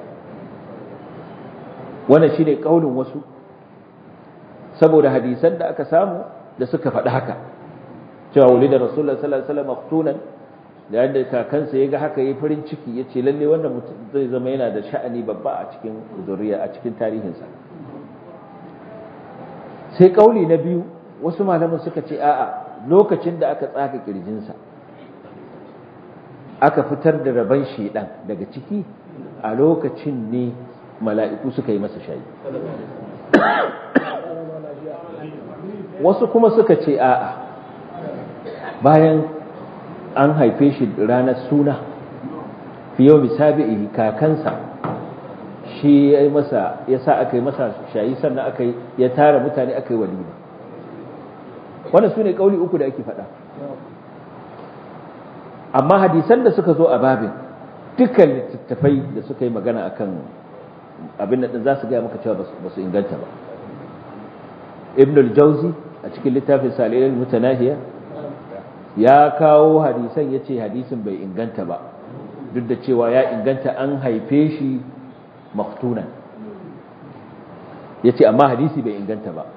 wannan shine kaulin wasu saboda hadisan da aka samu da suka faɗi haka cewa wuli da rasulullah sallallahu alaihi wasallam maktunan da yadda kakansa ya ga haka yi farin ciki ya ce lalle wannan mutum zai zama yana da sha'ani babba a cikin zuriya a cikin tarihinsa sai kauli na biyu wasu malaman suka ce a'a lokacin da aka tsaka kirjinsa aka fitar da rabon shedan daga ciki a lokacin ne mala'iku suka yi masa shayi wasu kuma suka ce a'a bayan an haife shi ranar suna fi yau misabi'i kakansa shi ya masa ya sa aka yi masa shayi sannan aka yi ya tara mutane aka yi walima wannan su ne ƙauli uku da ake faɗa amma hadisan da suka zo a babin dukkan littattafai da suka yi magana akan abin da za su gaya maka cewa ba su inganta ba ibn al-jauzi a cikin littafin salilal mutanahiya ya kawo hadisan ya ce hadisin bai inganta ba duk da cewa ya inganta an haife shi maktunan ya ce amma hadisi bai inganta ba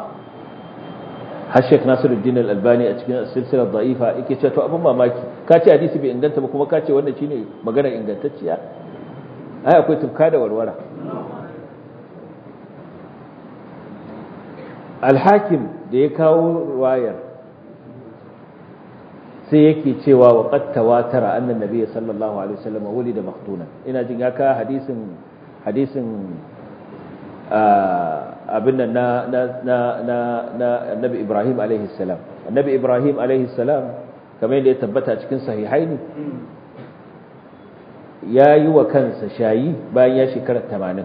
har shek nasiruddin al-albani a cikin silsilar da'ifa yake ce to abin mamaki ka ce hadisi bai inganta ba kuma ka ce wannan shine magana ingantacciya ai akwai tufka da warwara al-hakim da ya kawo wayar sai yake cewa wa qad tawatara anna nabiyyi sallallahu alaihi wasallam wulida maktunan ina jin ya ka hadisin hadisin abin nan na na na na na annabi Ibrahim alaihi salam annabi Ibrahim alaihi salam kamar yadda ya tabbata cikin sahihaini ya yi wa kansa shayi bayan ya shekara 80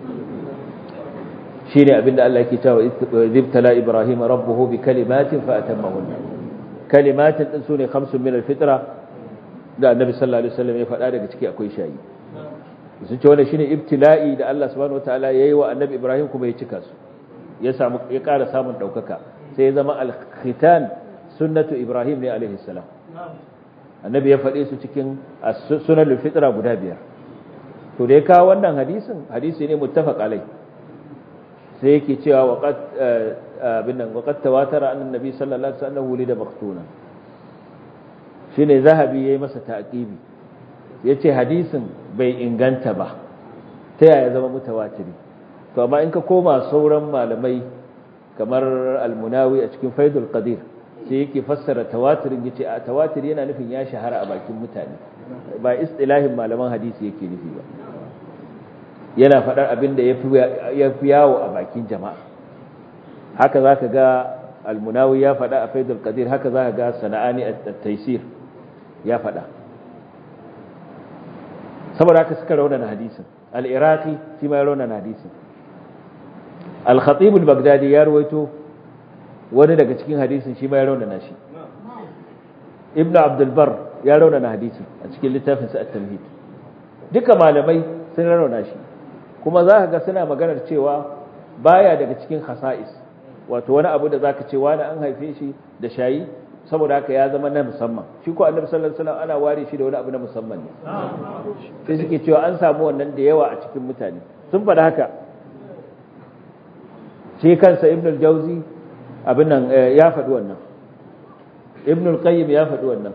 shine abinda Allah yake cewa ibtala Ibrahim rabbuhu bi kalimatin fa atammahunna kalimatin din sune khamsun min al-fitra da annabi sallallahu alaihi wasallam ya faɗa daga ciki akwai shayi sun ce wannan shine ibtila'i da Allah subhanahu wataala yayi wa annabi Ibrahim kuma ya cika su ya samu ya ƙara samun daukaka sai ya zama al-khitan sunnatu Ibrahim ne alaihi salam annabi ya faɗe su cikin sunanul fitra guda biyar to da ya kawo wannan hadisin hadisi ne muttafaq alai sai yake cewa waqad abin nan waqad tawatara anna nabi sallallahu alaihi wasallam wulida maktuna shine zahabi yayi masa ta'qibi yace hadisin bai inganta ba ta yaya zama mutawatiri to amma in ka koma sauran malamai kamar al-munawi a cikin faidul qadir sai yake fassara tawatirin yace a tawatir yana nufin ya shahara a bakin mutane ba istilahin malaman hadisi yake nufi ba yana faɗar abin da ya fi yawo a bakin jama'a haka za ka ga almunawi ya faɗa a faidul qadir haka za ka ga sana'ani a taisir ya faɗa saboda haka suka raunana hadisin al-iraqi shi ma ya raunana hadisin al-khatib al-baghdadi ya rawaito wani daga cikin hadisin shi ma ya raunana shi ibnu abdul bar ya raunana hadisin a cikin littafin sa at-tamhid duka malamai sun raunana shi kuma za ka ga suna maganar cewa baya daga cikin khasa'is wato wani abu da zaka ce wani an haife shi da shayi saboda haka ya zama na musamman shi ko annabi sallallahu alaihi wasallam ana ware shi da wani abu na musamman ne sai suke cewa an samu wannan da yawa a cikin mutane sun faɗa haka shi kansa ibn al-jawzi abin nan ya faɗi wannan ibn al-qayyim ya faɗi wannan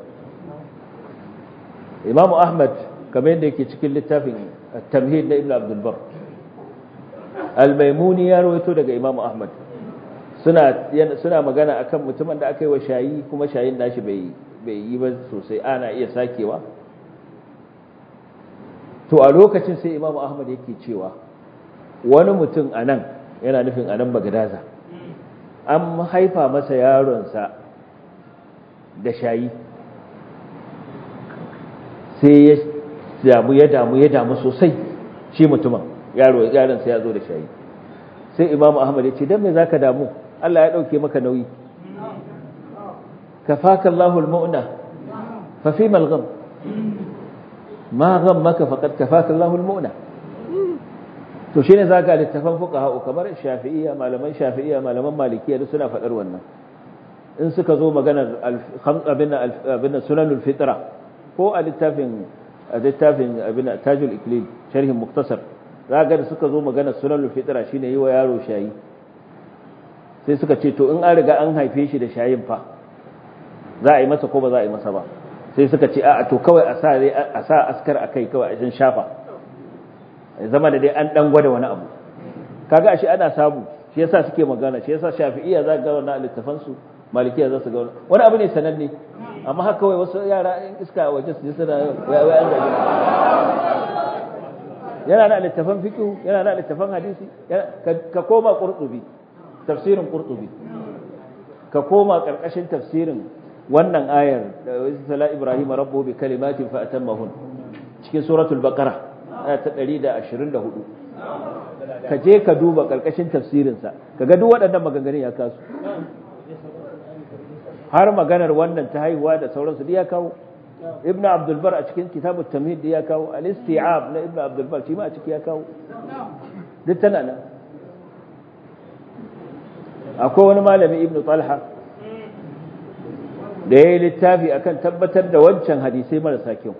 imamu ahmad kamar yadda yake cikin littafin التمهيد لابن عبد البر الميموني ya rawaito daga Imam Ahmad suna suna magana akan mutumin da aka yi wa shayi kuma shayin nashi bai bai yi ba sosai ana iya sakewa to a lokacin sai Imam Ahmad yake cewa wani mutum anan yana nufin anan Bagdaza an haifa masa yaronsa da shayi sai ya damu ya damu ya damu sosai shi mutumin yaro yaron sai ya zo da shayi sai imam ahmad ya ce dan me zaka damu Allah ya dauke maka nauyi kafaka Allahul mu'na fa fi mal gham ma ghammaka faqad kafaka Allahul mu'na to shine zaka littafan fuqaha kamar shafi'iyya malaman shafi'iyya malaman malikiyya duk suna faɗar wannan in suka zo maganar abin abin sunanul fitra ko a littafin a littafin abin tajul iklil sharhin muktasar zaka da suka zo maganar sunanul fitra shine yi wa yaro shayi sai suka ce to in an riga an haife shi da shayin fa za a yi masa ko ba za a yi masa ba sai suka ce a to kawai a sa a sa askar akai kawai a jin shafa zama da dai an dan gwada wani abu kaga ashe ana samu shi yasa suke magana shi yasa shafi'iyya za ga wannan littafan su malikiya za su ga wani abu ne sananne amma haka kawai wasu yara in iska a waje su ji suna wai an zagi yana na littafan fiqh yana na littafan hadisi ka koma qurtubi tafsirin qurtubi ka koma karkashin tafsirin wannan ayar da sala ibrahim rabbu bi kalimatin fa atammahun cikin suratul baqara aya ta 124 ka je ka duba karkashin tafsirin sa kaga duk waɗannan maganganun ya kasu har maganar wannan ta haihuwa da sauransu da ya kawo ibn abdul bar a cikin kitabut tamhid da ya kawo al-isti'ab na ibn abdul bar shi ma a ciki ya kawo duk tana nan akwai wani malami ibn talha da ya yi littafi akan tabbatar da wancan hadisai marasa kyau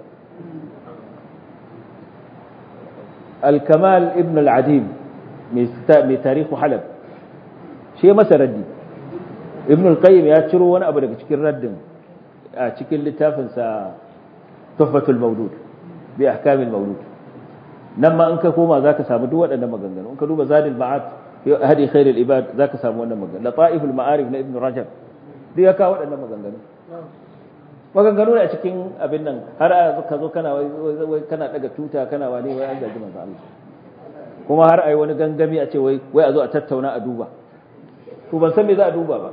al-kamal ibn al-adim mai tarihu halab shi masa raddi ibn al-qayyim ya ciro wani abu daga cikin raddin a cikin littafinsa tuhfatul mawlud bi ahkamil mawlud nan ma in ka koma zaka samu duk waɗannan maganganu in ka duba zadil ma'ad hadi khairul ibad zaka samu wannan maganganu lataiful ma'arif na ibn rajab duk ya kawo waɗannan maganganu maganganu ne a cikin abin nan har a ka zo kana wai kana daga tuta kana wani wai an gaji manzo Allah kuma har ai wani gangami a ce wai wai a zo a tattauna a duba to ban san me za a duba ba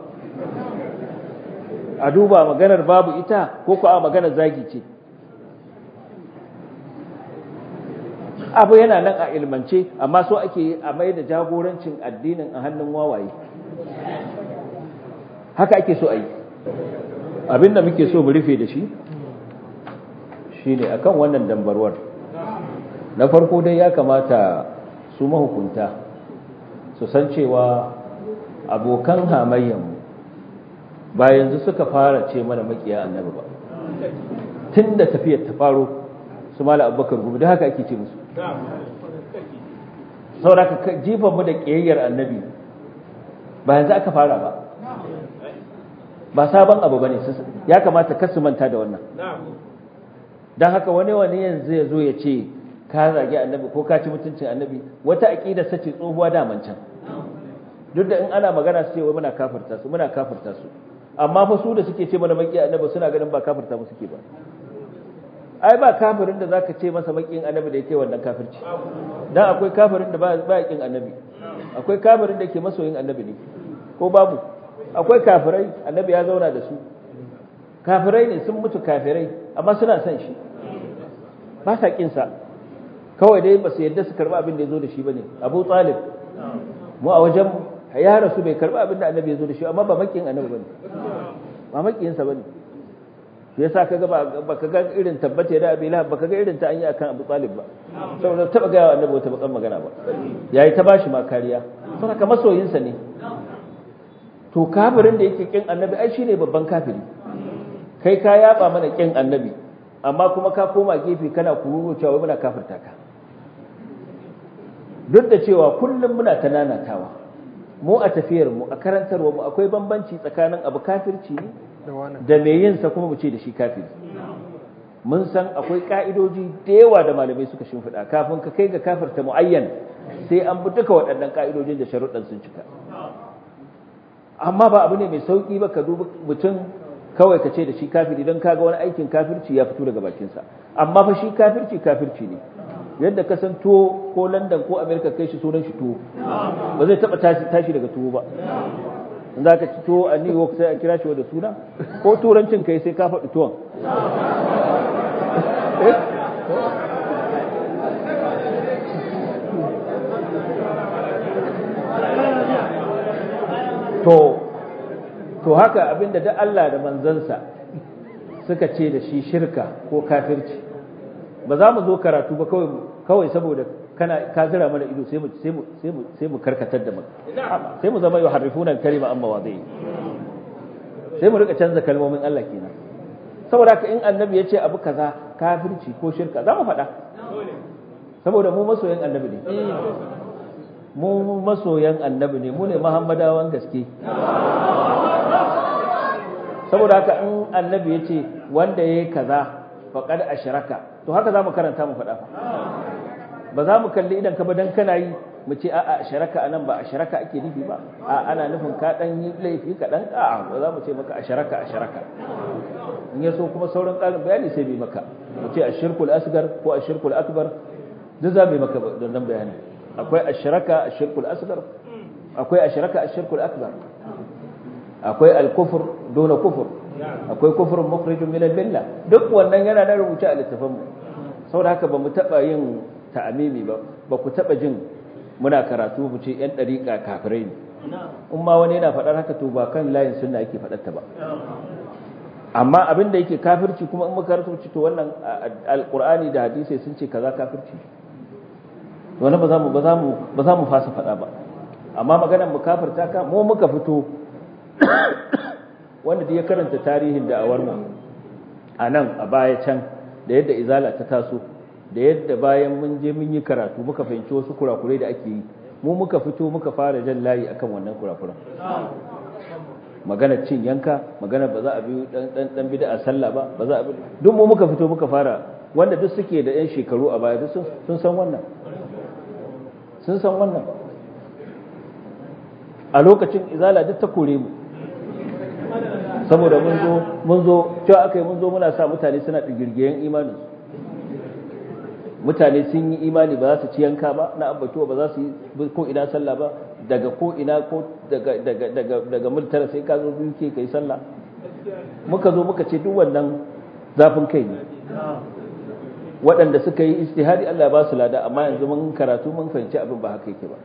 a duba maganar babu ita ko ko a maganar zagi ce abu yana nan a ilmance amma so ake a mai da jagorancin addinin a hannun wawaye haka ake so a yi abinda muke so mu rufe da shi shine akan wannan dambarwar na farko dai ya kamata su mahukunta su san cewa abokan hamayyanmu ba yanzu suka fara ce mana makiya annabi ba tun da tafiyar ta faro su mala abubakar gubu da haka ake ce musu sauraka jifan mu da ƙiyayyar annabi ba yanzu aka fara ba ba sabon abu ba ne ya kamata kasu manta da wannan don haka wani wani yanzu ya zo ya ce ka zagi annabi ko ka ci mutuncin annabi wata aƙida sace tsohuwa daman can duk da in ana magana su ce wai muna kafirta su muna kafirta su amma fa su da suke ce mana maki annabi suna ganin ba kafirta mu suke ba ai ba kafirin da zaka ce masa makin annabi da yake wannan kafirci dan akwai kafirin da ba ba yakin annabi akwai kafirin da yake masoyin annabi ne ko babu akwai kafirai annabi ya zauna da su kafirai ne sun mutu kafirai amma suna son shi ba sa kin sa kawai dai ba su yadda su karba abin da ya zo da shi bane Abu Talib mu a wajen ya rasu bai karba abin da annabi ya zo da shi amma ba makin annabi bane ba makin sa bane shi yasa kaga ba ka ga irin tabbata da Abi Lahab ba ka ga irin ta an yi akan Abu Talib ba saboda taba ga annabi wata bakan magana ba yayi ta bashi ma kariya saboda ka masoyin sa ne to kafirin da yake kin annabi ai shine babban kafiri kai ka yaba mana kin annabi amma kuma ka koma gefe kana kururo cewa muna kafirta ka duk da cewa kullum muna ta nanatawa mu a tafiyar mu a karantarwa mu akwai bambanci tsakanin abu kafirci da mai yin sa kuma mu ce da shi kafiri mun san akwai ka'idoji da yawa da malamai suka shimfiɗa kafin ka kai ga kafirta muayyan sai an bi duka waɗannan ka'idojin da sharuɗan sun cika amma ba abu ne mai sauki ba ka dubi mutum kawai ka ce da shi kafiri don kaga wani aikin kafirci ya fito daga bakinsa amma fa shi kafirci kafirci ne yadda ka san tuwo ko london ko america kai shi sunan shi tuwo ba zai taba tashi daga tuwo ba in za ka ci tuwo a new york sai a kira shi da suna ko turancin kai sai ka faɗi tuwon to to haka abinda da Allah da manzansa suka ce da shi shirka ko kafirci ba za mu zo karatu ba kawai saboda kana ka zira mana ido sai mu sai mu sai mu sai mu karkatar da mu sai mu zama yuharrifuna kalima amma wadai sai mu rika canza kalmomin Allah kenan saboda haka in annabi ya ce abu kaza kafirci ko shirka za mu faɗa saboda mu masoyan annabi ne mu masoyan annabi ne mu ne muhammadawan gaske saboda haka in annabi ya ce wanda ya yi kaza faƙad ashraka to haka za mu karanta mu faɗa fa ba za mu kalli idan ka ba dan kana yi mu ce a'a ashraka anan ba ashraka ake nufi ba a ana nufin ka dan yi laifi ka dan a'a ba za mu ce maka ashraka ashraka in ya so kuma sauran ƙarin bayani sai bai maka mu ce ashirkul asgar ko ashirkul akbar duk za mu maka don nan bayani akwai ashraka ashirkul asgar akwai ashraka ashirkul akbar akwai al-kufr dona kufur akwai kufrun mukhrijun min al-milla duk wannan yana da rubuce a littafin mu saboda haka ba mu taba yin ta'amimi ba ba ku taba jin muna karatu mu ce yan dariƙa kafirai ne in ma wani yana faɗar haka to ba kan layin sunna yake faɗar ta ba amma abin da yake kafirci kuma in muka rubuce to wannan alqur'ani da hadisi sun ce kaza kafirci wannan ba za mu ba za mu ba za mu fasa faɗa ba amma maganar mu kafirta ka mu muka fito wanda da ya karanta tarihin da'awar mu a nan a baya can da yadda izala ta taso da yadda bayan mun je mun yi karatu muka fahimci wasu kurakurai da ake yi mu muka fito muka fara jan layi akan wannan kurakuran maganar cin yanka maganar ba za a biyu dan dan bid'a sallah ba ba za a duk mu muka fito muka fara wanda duk suke da yan shekaru a baya duk sun san wannan sun san wannan a lokacin izala duk ta kore mu saboda mun zo mun zo cewa aka yi mun zo muna sa mutane suna digirgiyen imanin mutane sun yi imani ba za su ci yanka ba na abbatuwa ba za su yi ko ina sallah ba daga ko ina ko daga daga daga daga multara sai ka zo biyu ke kai sallah muka zo muka ce duk wannan zafin kai ne waɗanda suka yi istihadi Allah ba su lada amma yanzu mun karatu mun fahimci abin ba haka yake ba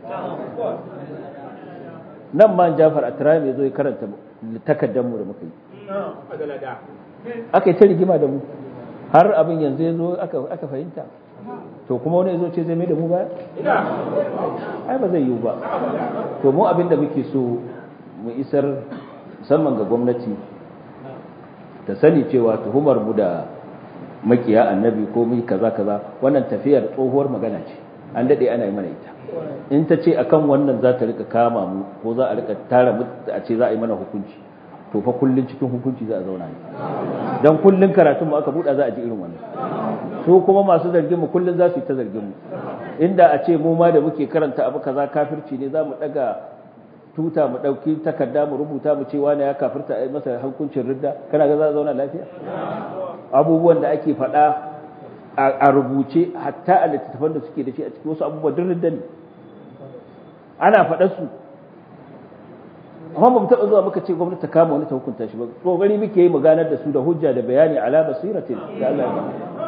nan ma Jafar Atrami ya zo ya karanta takardar mu da muka yi aka yi ta rigima da mu har abin yanzu ya zo aka fahimta to kuma wani ya zo ce zai mai da mu baya ai ba zai yiwu ba to mu abin da muke so mu isar musamman ga gwamnati ta sani cewa tuhumar mu da makiya annabi ko mu kaza kaza wannan tafiyar tsohuwar magana ce an dade ana yi mana ita in ta ce akan wannan za ta rika kama mu ko za a rika tara mu a ce za a yi mana hukunci to fa kullun cikin hukunci za a zauna ne dan kullun karatun mu aka buɗa za a ji irin wannan su kuma masu zargin mu kullun za su yi ta zargin mu inda a ce mu ma da muke karanta abu kaza kafirci ne za mu daga tuta mu dauki takarda mu rubuta mu ce wani ya kafirta a masa hukuncin ridda kana ga za a zauna lafiya abubuwan da ake faɗa a rubuce hatta a littattafan da suke da shi a cikin wasu abubuwan duk ridda ne ana faɗar su amma ba mu taɓa zuwa muka ce gwamnati ta kama wani ta hukunta shi ba kokari muke yi mu ganar da su da hujja da bayani ala basiratin da Allah ya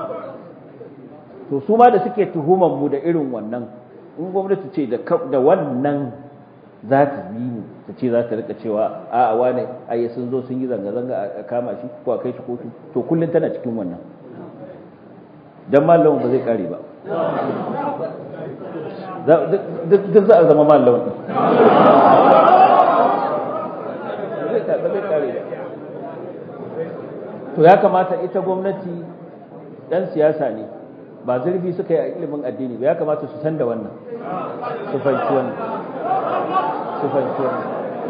to su ma da suke tuhuman mu da irin wannan in gwamnati ce da da wannan za ta bi mu ta ce za ta rika cewa a a wane ai sun zo sun yi zanga zanga a kama shi ko a kai shi kotu to kullun tana cikin wannan dan mallamin ba zai kare ba duk za a zama mallamin to ya kamata ita gwamnati dan siyasa ne ba zurfi suka yi a ilimin addini ba ya kamata su san da wannan su fahimci wannan su fahimci wannan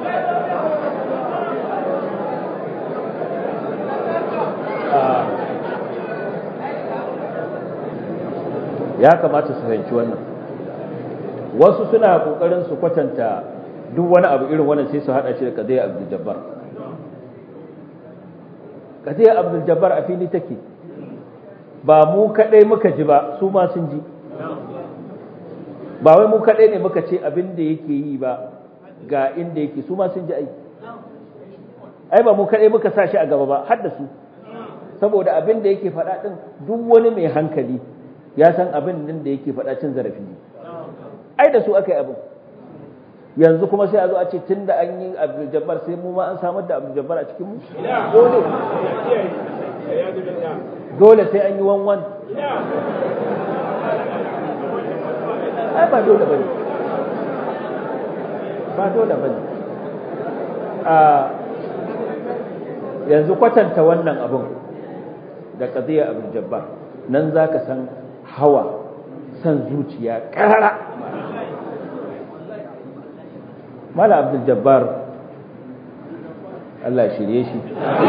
ya kamata su fahimci wannan wasu suna kokarin su kwatanta duk wani abu irin wannan sai su hada shi da kadai abdul jabbar kadai abdul jabbar a fili take ba mu kadai muka ji ba su ma sun ji ba wai mu kadai ne muka ce abin da yake yi ba ga inda yake su ma sun ji ai ai ba mu kadai muka sa shi a gaba ba har da su saboda abin da yake faɗa din duk wani mai hankali ya san abin din da yake faɗa cin zarafi ne ai da su aka yi abin yanzu kuma sai a zo a ce tun da an yi abdul jabbar sai mu ma an samar da abdul jabbar a cikin mu dole dole sai an yi wanwan ai ba dole bane ba dole bane a yanzu kwatanta wannan abun da qadiya abul jabbar nan zaka san hawa san zuciya karara mala abdul jabbar Allah shirye shi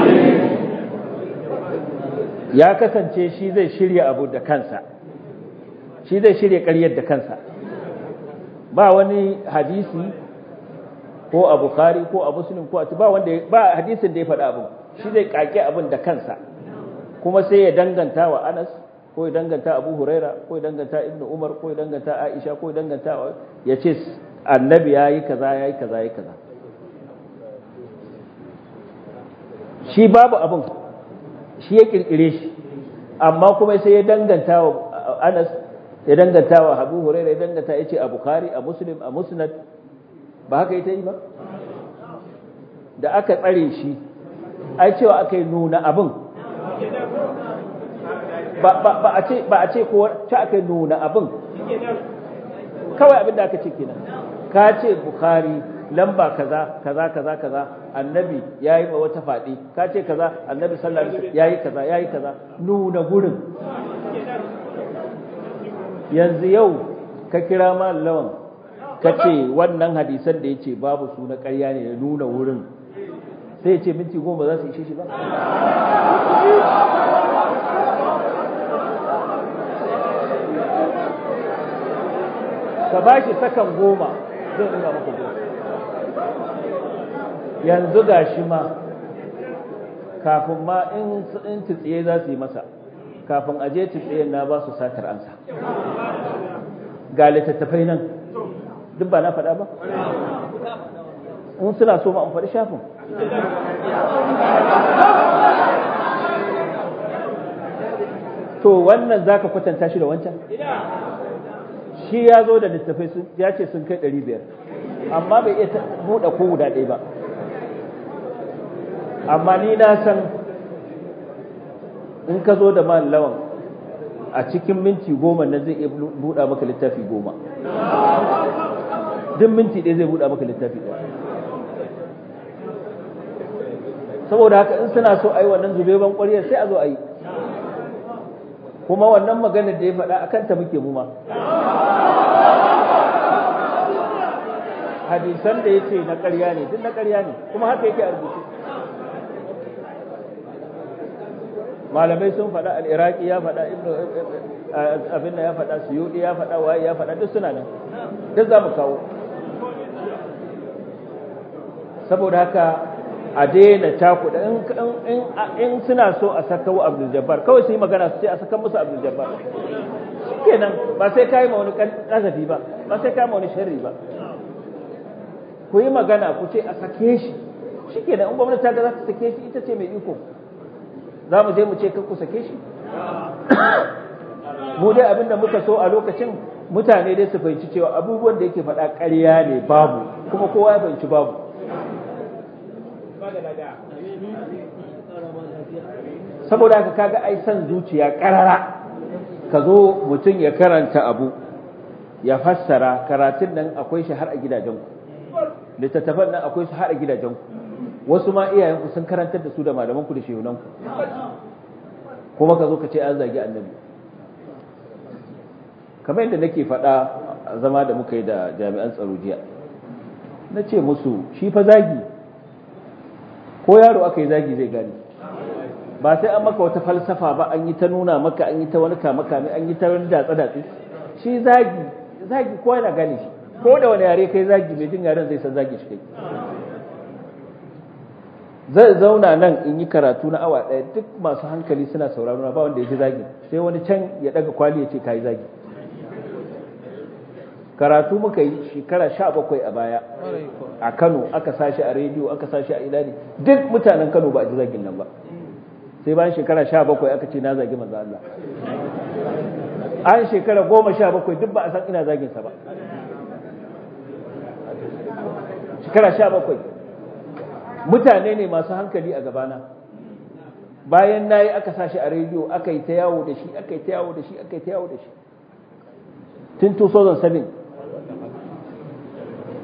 ya kasance shi zai shirya abu da kansa shi zai shirya ƙaryar da kansa ba wani hadisi ko a bukhari ko a muslim ko a ba wanda ba hadisin da ya faɗa abin shi zai kake abin da kansa kuma sai ya danganta wa anas ko ya danganta abu huraira ko ya danganta ibnu umar ko ya danganta aisha ko ya danganta ya ce annabi ya yi kaza ya yi kaza ya yi kaza shi babu abin shi ya kirkire shi amma kuma sai ya danganta wa Anas ya danganta wa Abu Hurairah ya danganta yace a Bukhari a Muslim a Musnad ba haka ita yi ba da aka tsare shi ai cewa aka yi nuna abin ba a ce ba a ce ko ta aka yi nuna abin kawai abin da aka ce kenan ka ce Bukhari lamba kaza kaza kaza kaza annabi yayi ma wata fadi ka ce kaza annabi sallallahu alaihi wasallam yayi kaza yayi kaza nuna gurin yanzu yau ka kira lawan ka ce wannan hadisan da yace babu su na ƙarya ne da nuna wurin sai ya ce minti goma za su ishe shi ba ka ba shi sakan goma zai nuna maka goma yanzu ga shi ma kafin ma in tsiye za su yi masa kafin aje tsiye na ba su satar ansa ga littattafai nan duk ba na faɗa ba in suna so ma an faɗi shafin to wannan za ka kwatanta shi da wancan shi ya zo da littattafai ya ce sun kai ɗari biyar amma bai iya buɗe ko guda ɗaya ba amma ni na san in ka zo da lawan a cikin minti goma na zai iya buɗa maka littafi goma duk minti ɗaya zai buɗa maka littafi ɗaya saboda haka in suna so a yi wannan zubeban ƙwariyar sai a zo a yi kuma wannan maganar da ya faɗa a kanta muke mu ma hadisan da ya ce na ƙarya ne duk na ƙarya ne kuma haka yake a rubuce malamai sun faɗa al'iraki ya faɗa ibnu abin ya faɗa suyudi ya faɗa waye ya faɗa duk suna nan duk za mu kawo saboda haka a daina cakuɗa in suna so a saka wa abdul jabbar kawai su yi magana su ce a saka musu abdul jabbar shikenan ba sai kai ma wani kasafi ba ba sai kai ma wani sharri ba ku yi magana ku ce a sake shi shikenan in gwamnati ta ga za ta sake shi ita ce mai iko za mu je mu ce ku sake shi mu dai abinda muka so a lokacin mutane dai su fahimci cewa abubuwan da yake faɗa ƙarya ne babu kuma kowa ya fahimci babu saboda haka kaga ai san zuciya ƙarara ka zo mutum ya karanta abu ya fassara karatun nan akwai shi har a gidajenku littattafan nan akwai su har a gidajenku wasu ma iyayenku sun karantar da su da malamanku da shehunanku kuma ka zo ka ce an zagi annabi kamar yadda nake faɗa a zama da muka yi da jami'an tsaro jiya na ce musu shi fa zagi ko yaro aka yi zagi zai gani ba sai an maka wata falsafa ba an yi ta nuna maka an yi ta wani kama kame an yi ta wani datsa datsi shi zagi zagi ko yana gane shi ko da wani yare kai zagi mai jin yaren zai san zagi shi kai zai zauna nan in yi karatu na awa ɗaya duk masu hankali suna sauraro na ba wanda ya ji zagi sai wani can ya daga kwali ya ce ka yi zagi karatu muka yi shekara sha bakwai a baya a kano aka sashi a rediyo aka sashi a ina ne duk mutanen kano ba a ji zagin nan ba sai bayan shekara sha bakwai aka ce na zagi manzo Allah an shekara goma sha bakwai duk ba a san ina zaginsa ba shekara sha bakwai mutane ne masu hankali a gabana bayan na yi aka sashi a rediyo aka yi ta yawo da shi aka yi ta yawo da shi aka yi ta yawo da shi tun 2007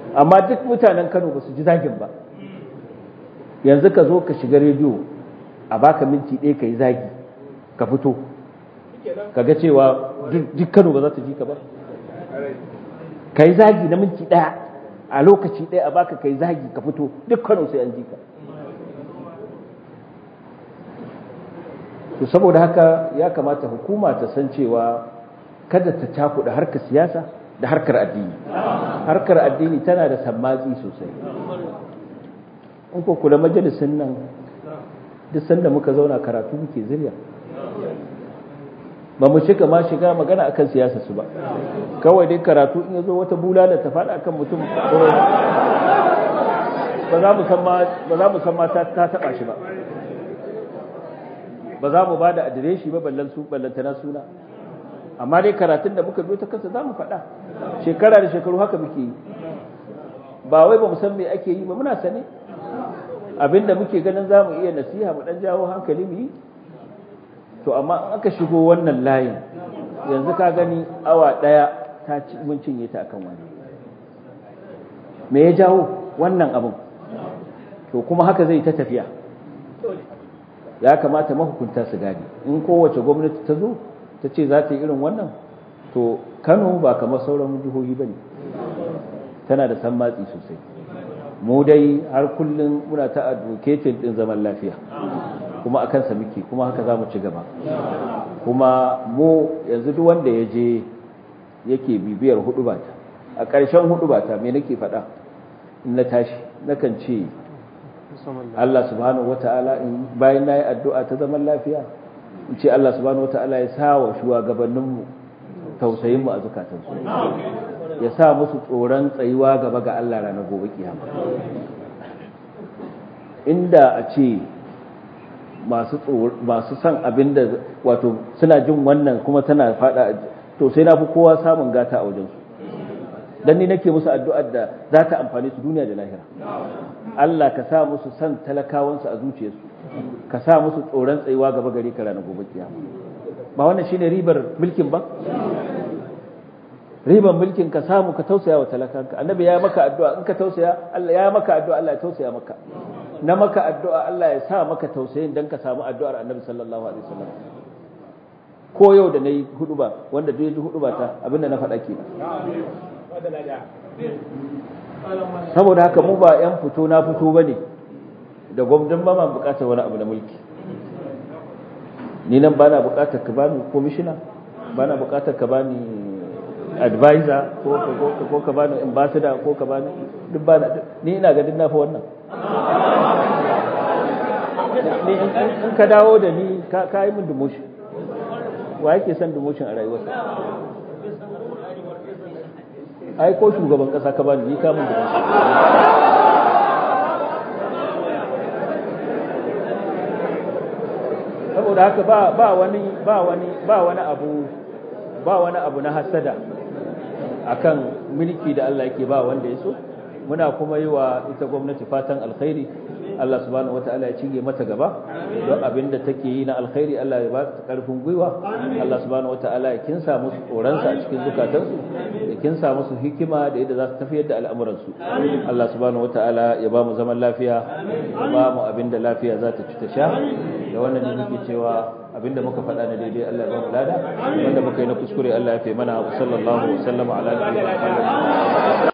amma duk mutanen Kano ba su ji zagin ba yanzu ka zo ka shiga rediyo a baka minti ɗaya ka yi zagi ka fito ka ga cewa duk Kano ba za ta ji ka ba ka yi zagi na minti ɗaya a lokaci ɗaya a baka ka yi zagi ka fito duk Kano sai an ji ka to saboda haka ya kamata hukuma ta san cewa kada ta cakuɗa harkar siyasa da harkar addini harkar addini tana da sammatsi sosai in ko kula majalisun nan duk sanda muka zauna karatu muke zirya ba mu shiga ma shiga magana akan siyasa su ba kawai dai karatu in yazo wata bulala ta faɗa akan mutum ba za mu san ma ba za mu san ma ta taɓa shi ba ba za mu ba da adireshi ba ballan su ballantana suna amma dai karatun da muka biyo ta kansa za mu faɗa shekara da shekaru haka muke yi ba wai ba mu san me ake yi ba muna sane abinda muke ganin za mu iya nasiha mu ɗan jawo hankali mu yi to amma in aka shigo wannan layin yanzu ka gani awa ɗaya ta ci mun cinye ta akan wani me ya jawo wannan abin to kuma haka zai ta tafiya ya kamata mahukunta su gane in kowace gwamnati ta zo ta ce za ta yi irin wannan to kano ba kamar sauran jihohi ba ne tana da san matsi sosai mu dai har kullum muna ta advocating din zaman lafiya kuma a kansa muke kuma haka za mu ci gaba kuma mu yanzu duk wanda ya je yake bibiyar hudu bata a ƙarshen hudu bata me nake faɗa in na tashi nakan ce Allah subhanahu wata'ala in bayan nayi addu'a ta zaman lafiya in ce Allah subhanahu wata'ala ya sa wa shugabanninmu tausayin mu a zukatansu ya sa musu tsoron tsayuwa gaba ga Allah ranar gobe kiyama inda a ce masu masu san abinda wato suna jin wannan kuma tana fada to sai na fi kowa samun gata a wajensu dan ni nake musu addu'ar da za ta amfani su duniya da lahira Allah ka sa musu san talakawansu a zuciyarsu ka sa musu tsoron tsayuwa gaba gare ka ranar gobe kiyama ba wannan shine ribar mulkin ba ribar mulkin ka samu ka tausaya wa talakanka annabi ya maka addu'a in ka tausaya Allah ya maka addu'a Allah ya tausaya maka na maka addu'a Allah ya sa maka tausayin dan ka samu addu'ar annabi sallallahu alaihi wasallam ko yau da nayi hudu ba wanda duk ya ji hudu ba ta abinda na faɗa kenan saboda haka mu ba 'yan fito na fito ba ne da gwamnan ba ma bukatar wani abu na mulki ni nan ba na bukatar ka bani komishina ba na bukatar ka bani advisor ko ka bani ambassador ko ka bani duk ba ni ina ga na fi wannan ni in ka dawo da ni ka yi min demotion wa yake son demotion a rayuwarsa ai ko shugaban kasa ka bani ni ka mun da saboda haka ba ba wani ba wani ba wani abu ba wani abu na hasada akan mulki da Allah yake ba wanda ya so muna kuma yi wa ita gwamnati fatan alkhairi Allah subhanahu wataala ya cinye mata gaba don abin da take yi na alkhairi Allah ya ba ta karfin gwiwa Allah subhanahu wataala ya kinsa musu tsoronsa a cikin zukatansu ya kinsa musu hikima da yadda za su tafiyar da al'amuransu Allah subhanahu wataala ya ba mu zaman lafiya ya ba mu abin da lafiya za ta ci ta sha da wannan ne nake cewa abin da muka faɗa na daidai Allah ya ba mu lada wanda muka yi na kuskure Allah ya fi mana wa sallallahu wa sallama ala nabiyina Muhammad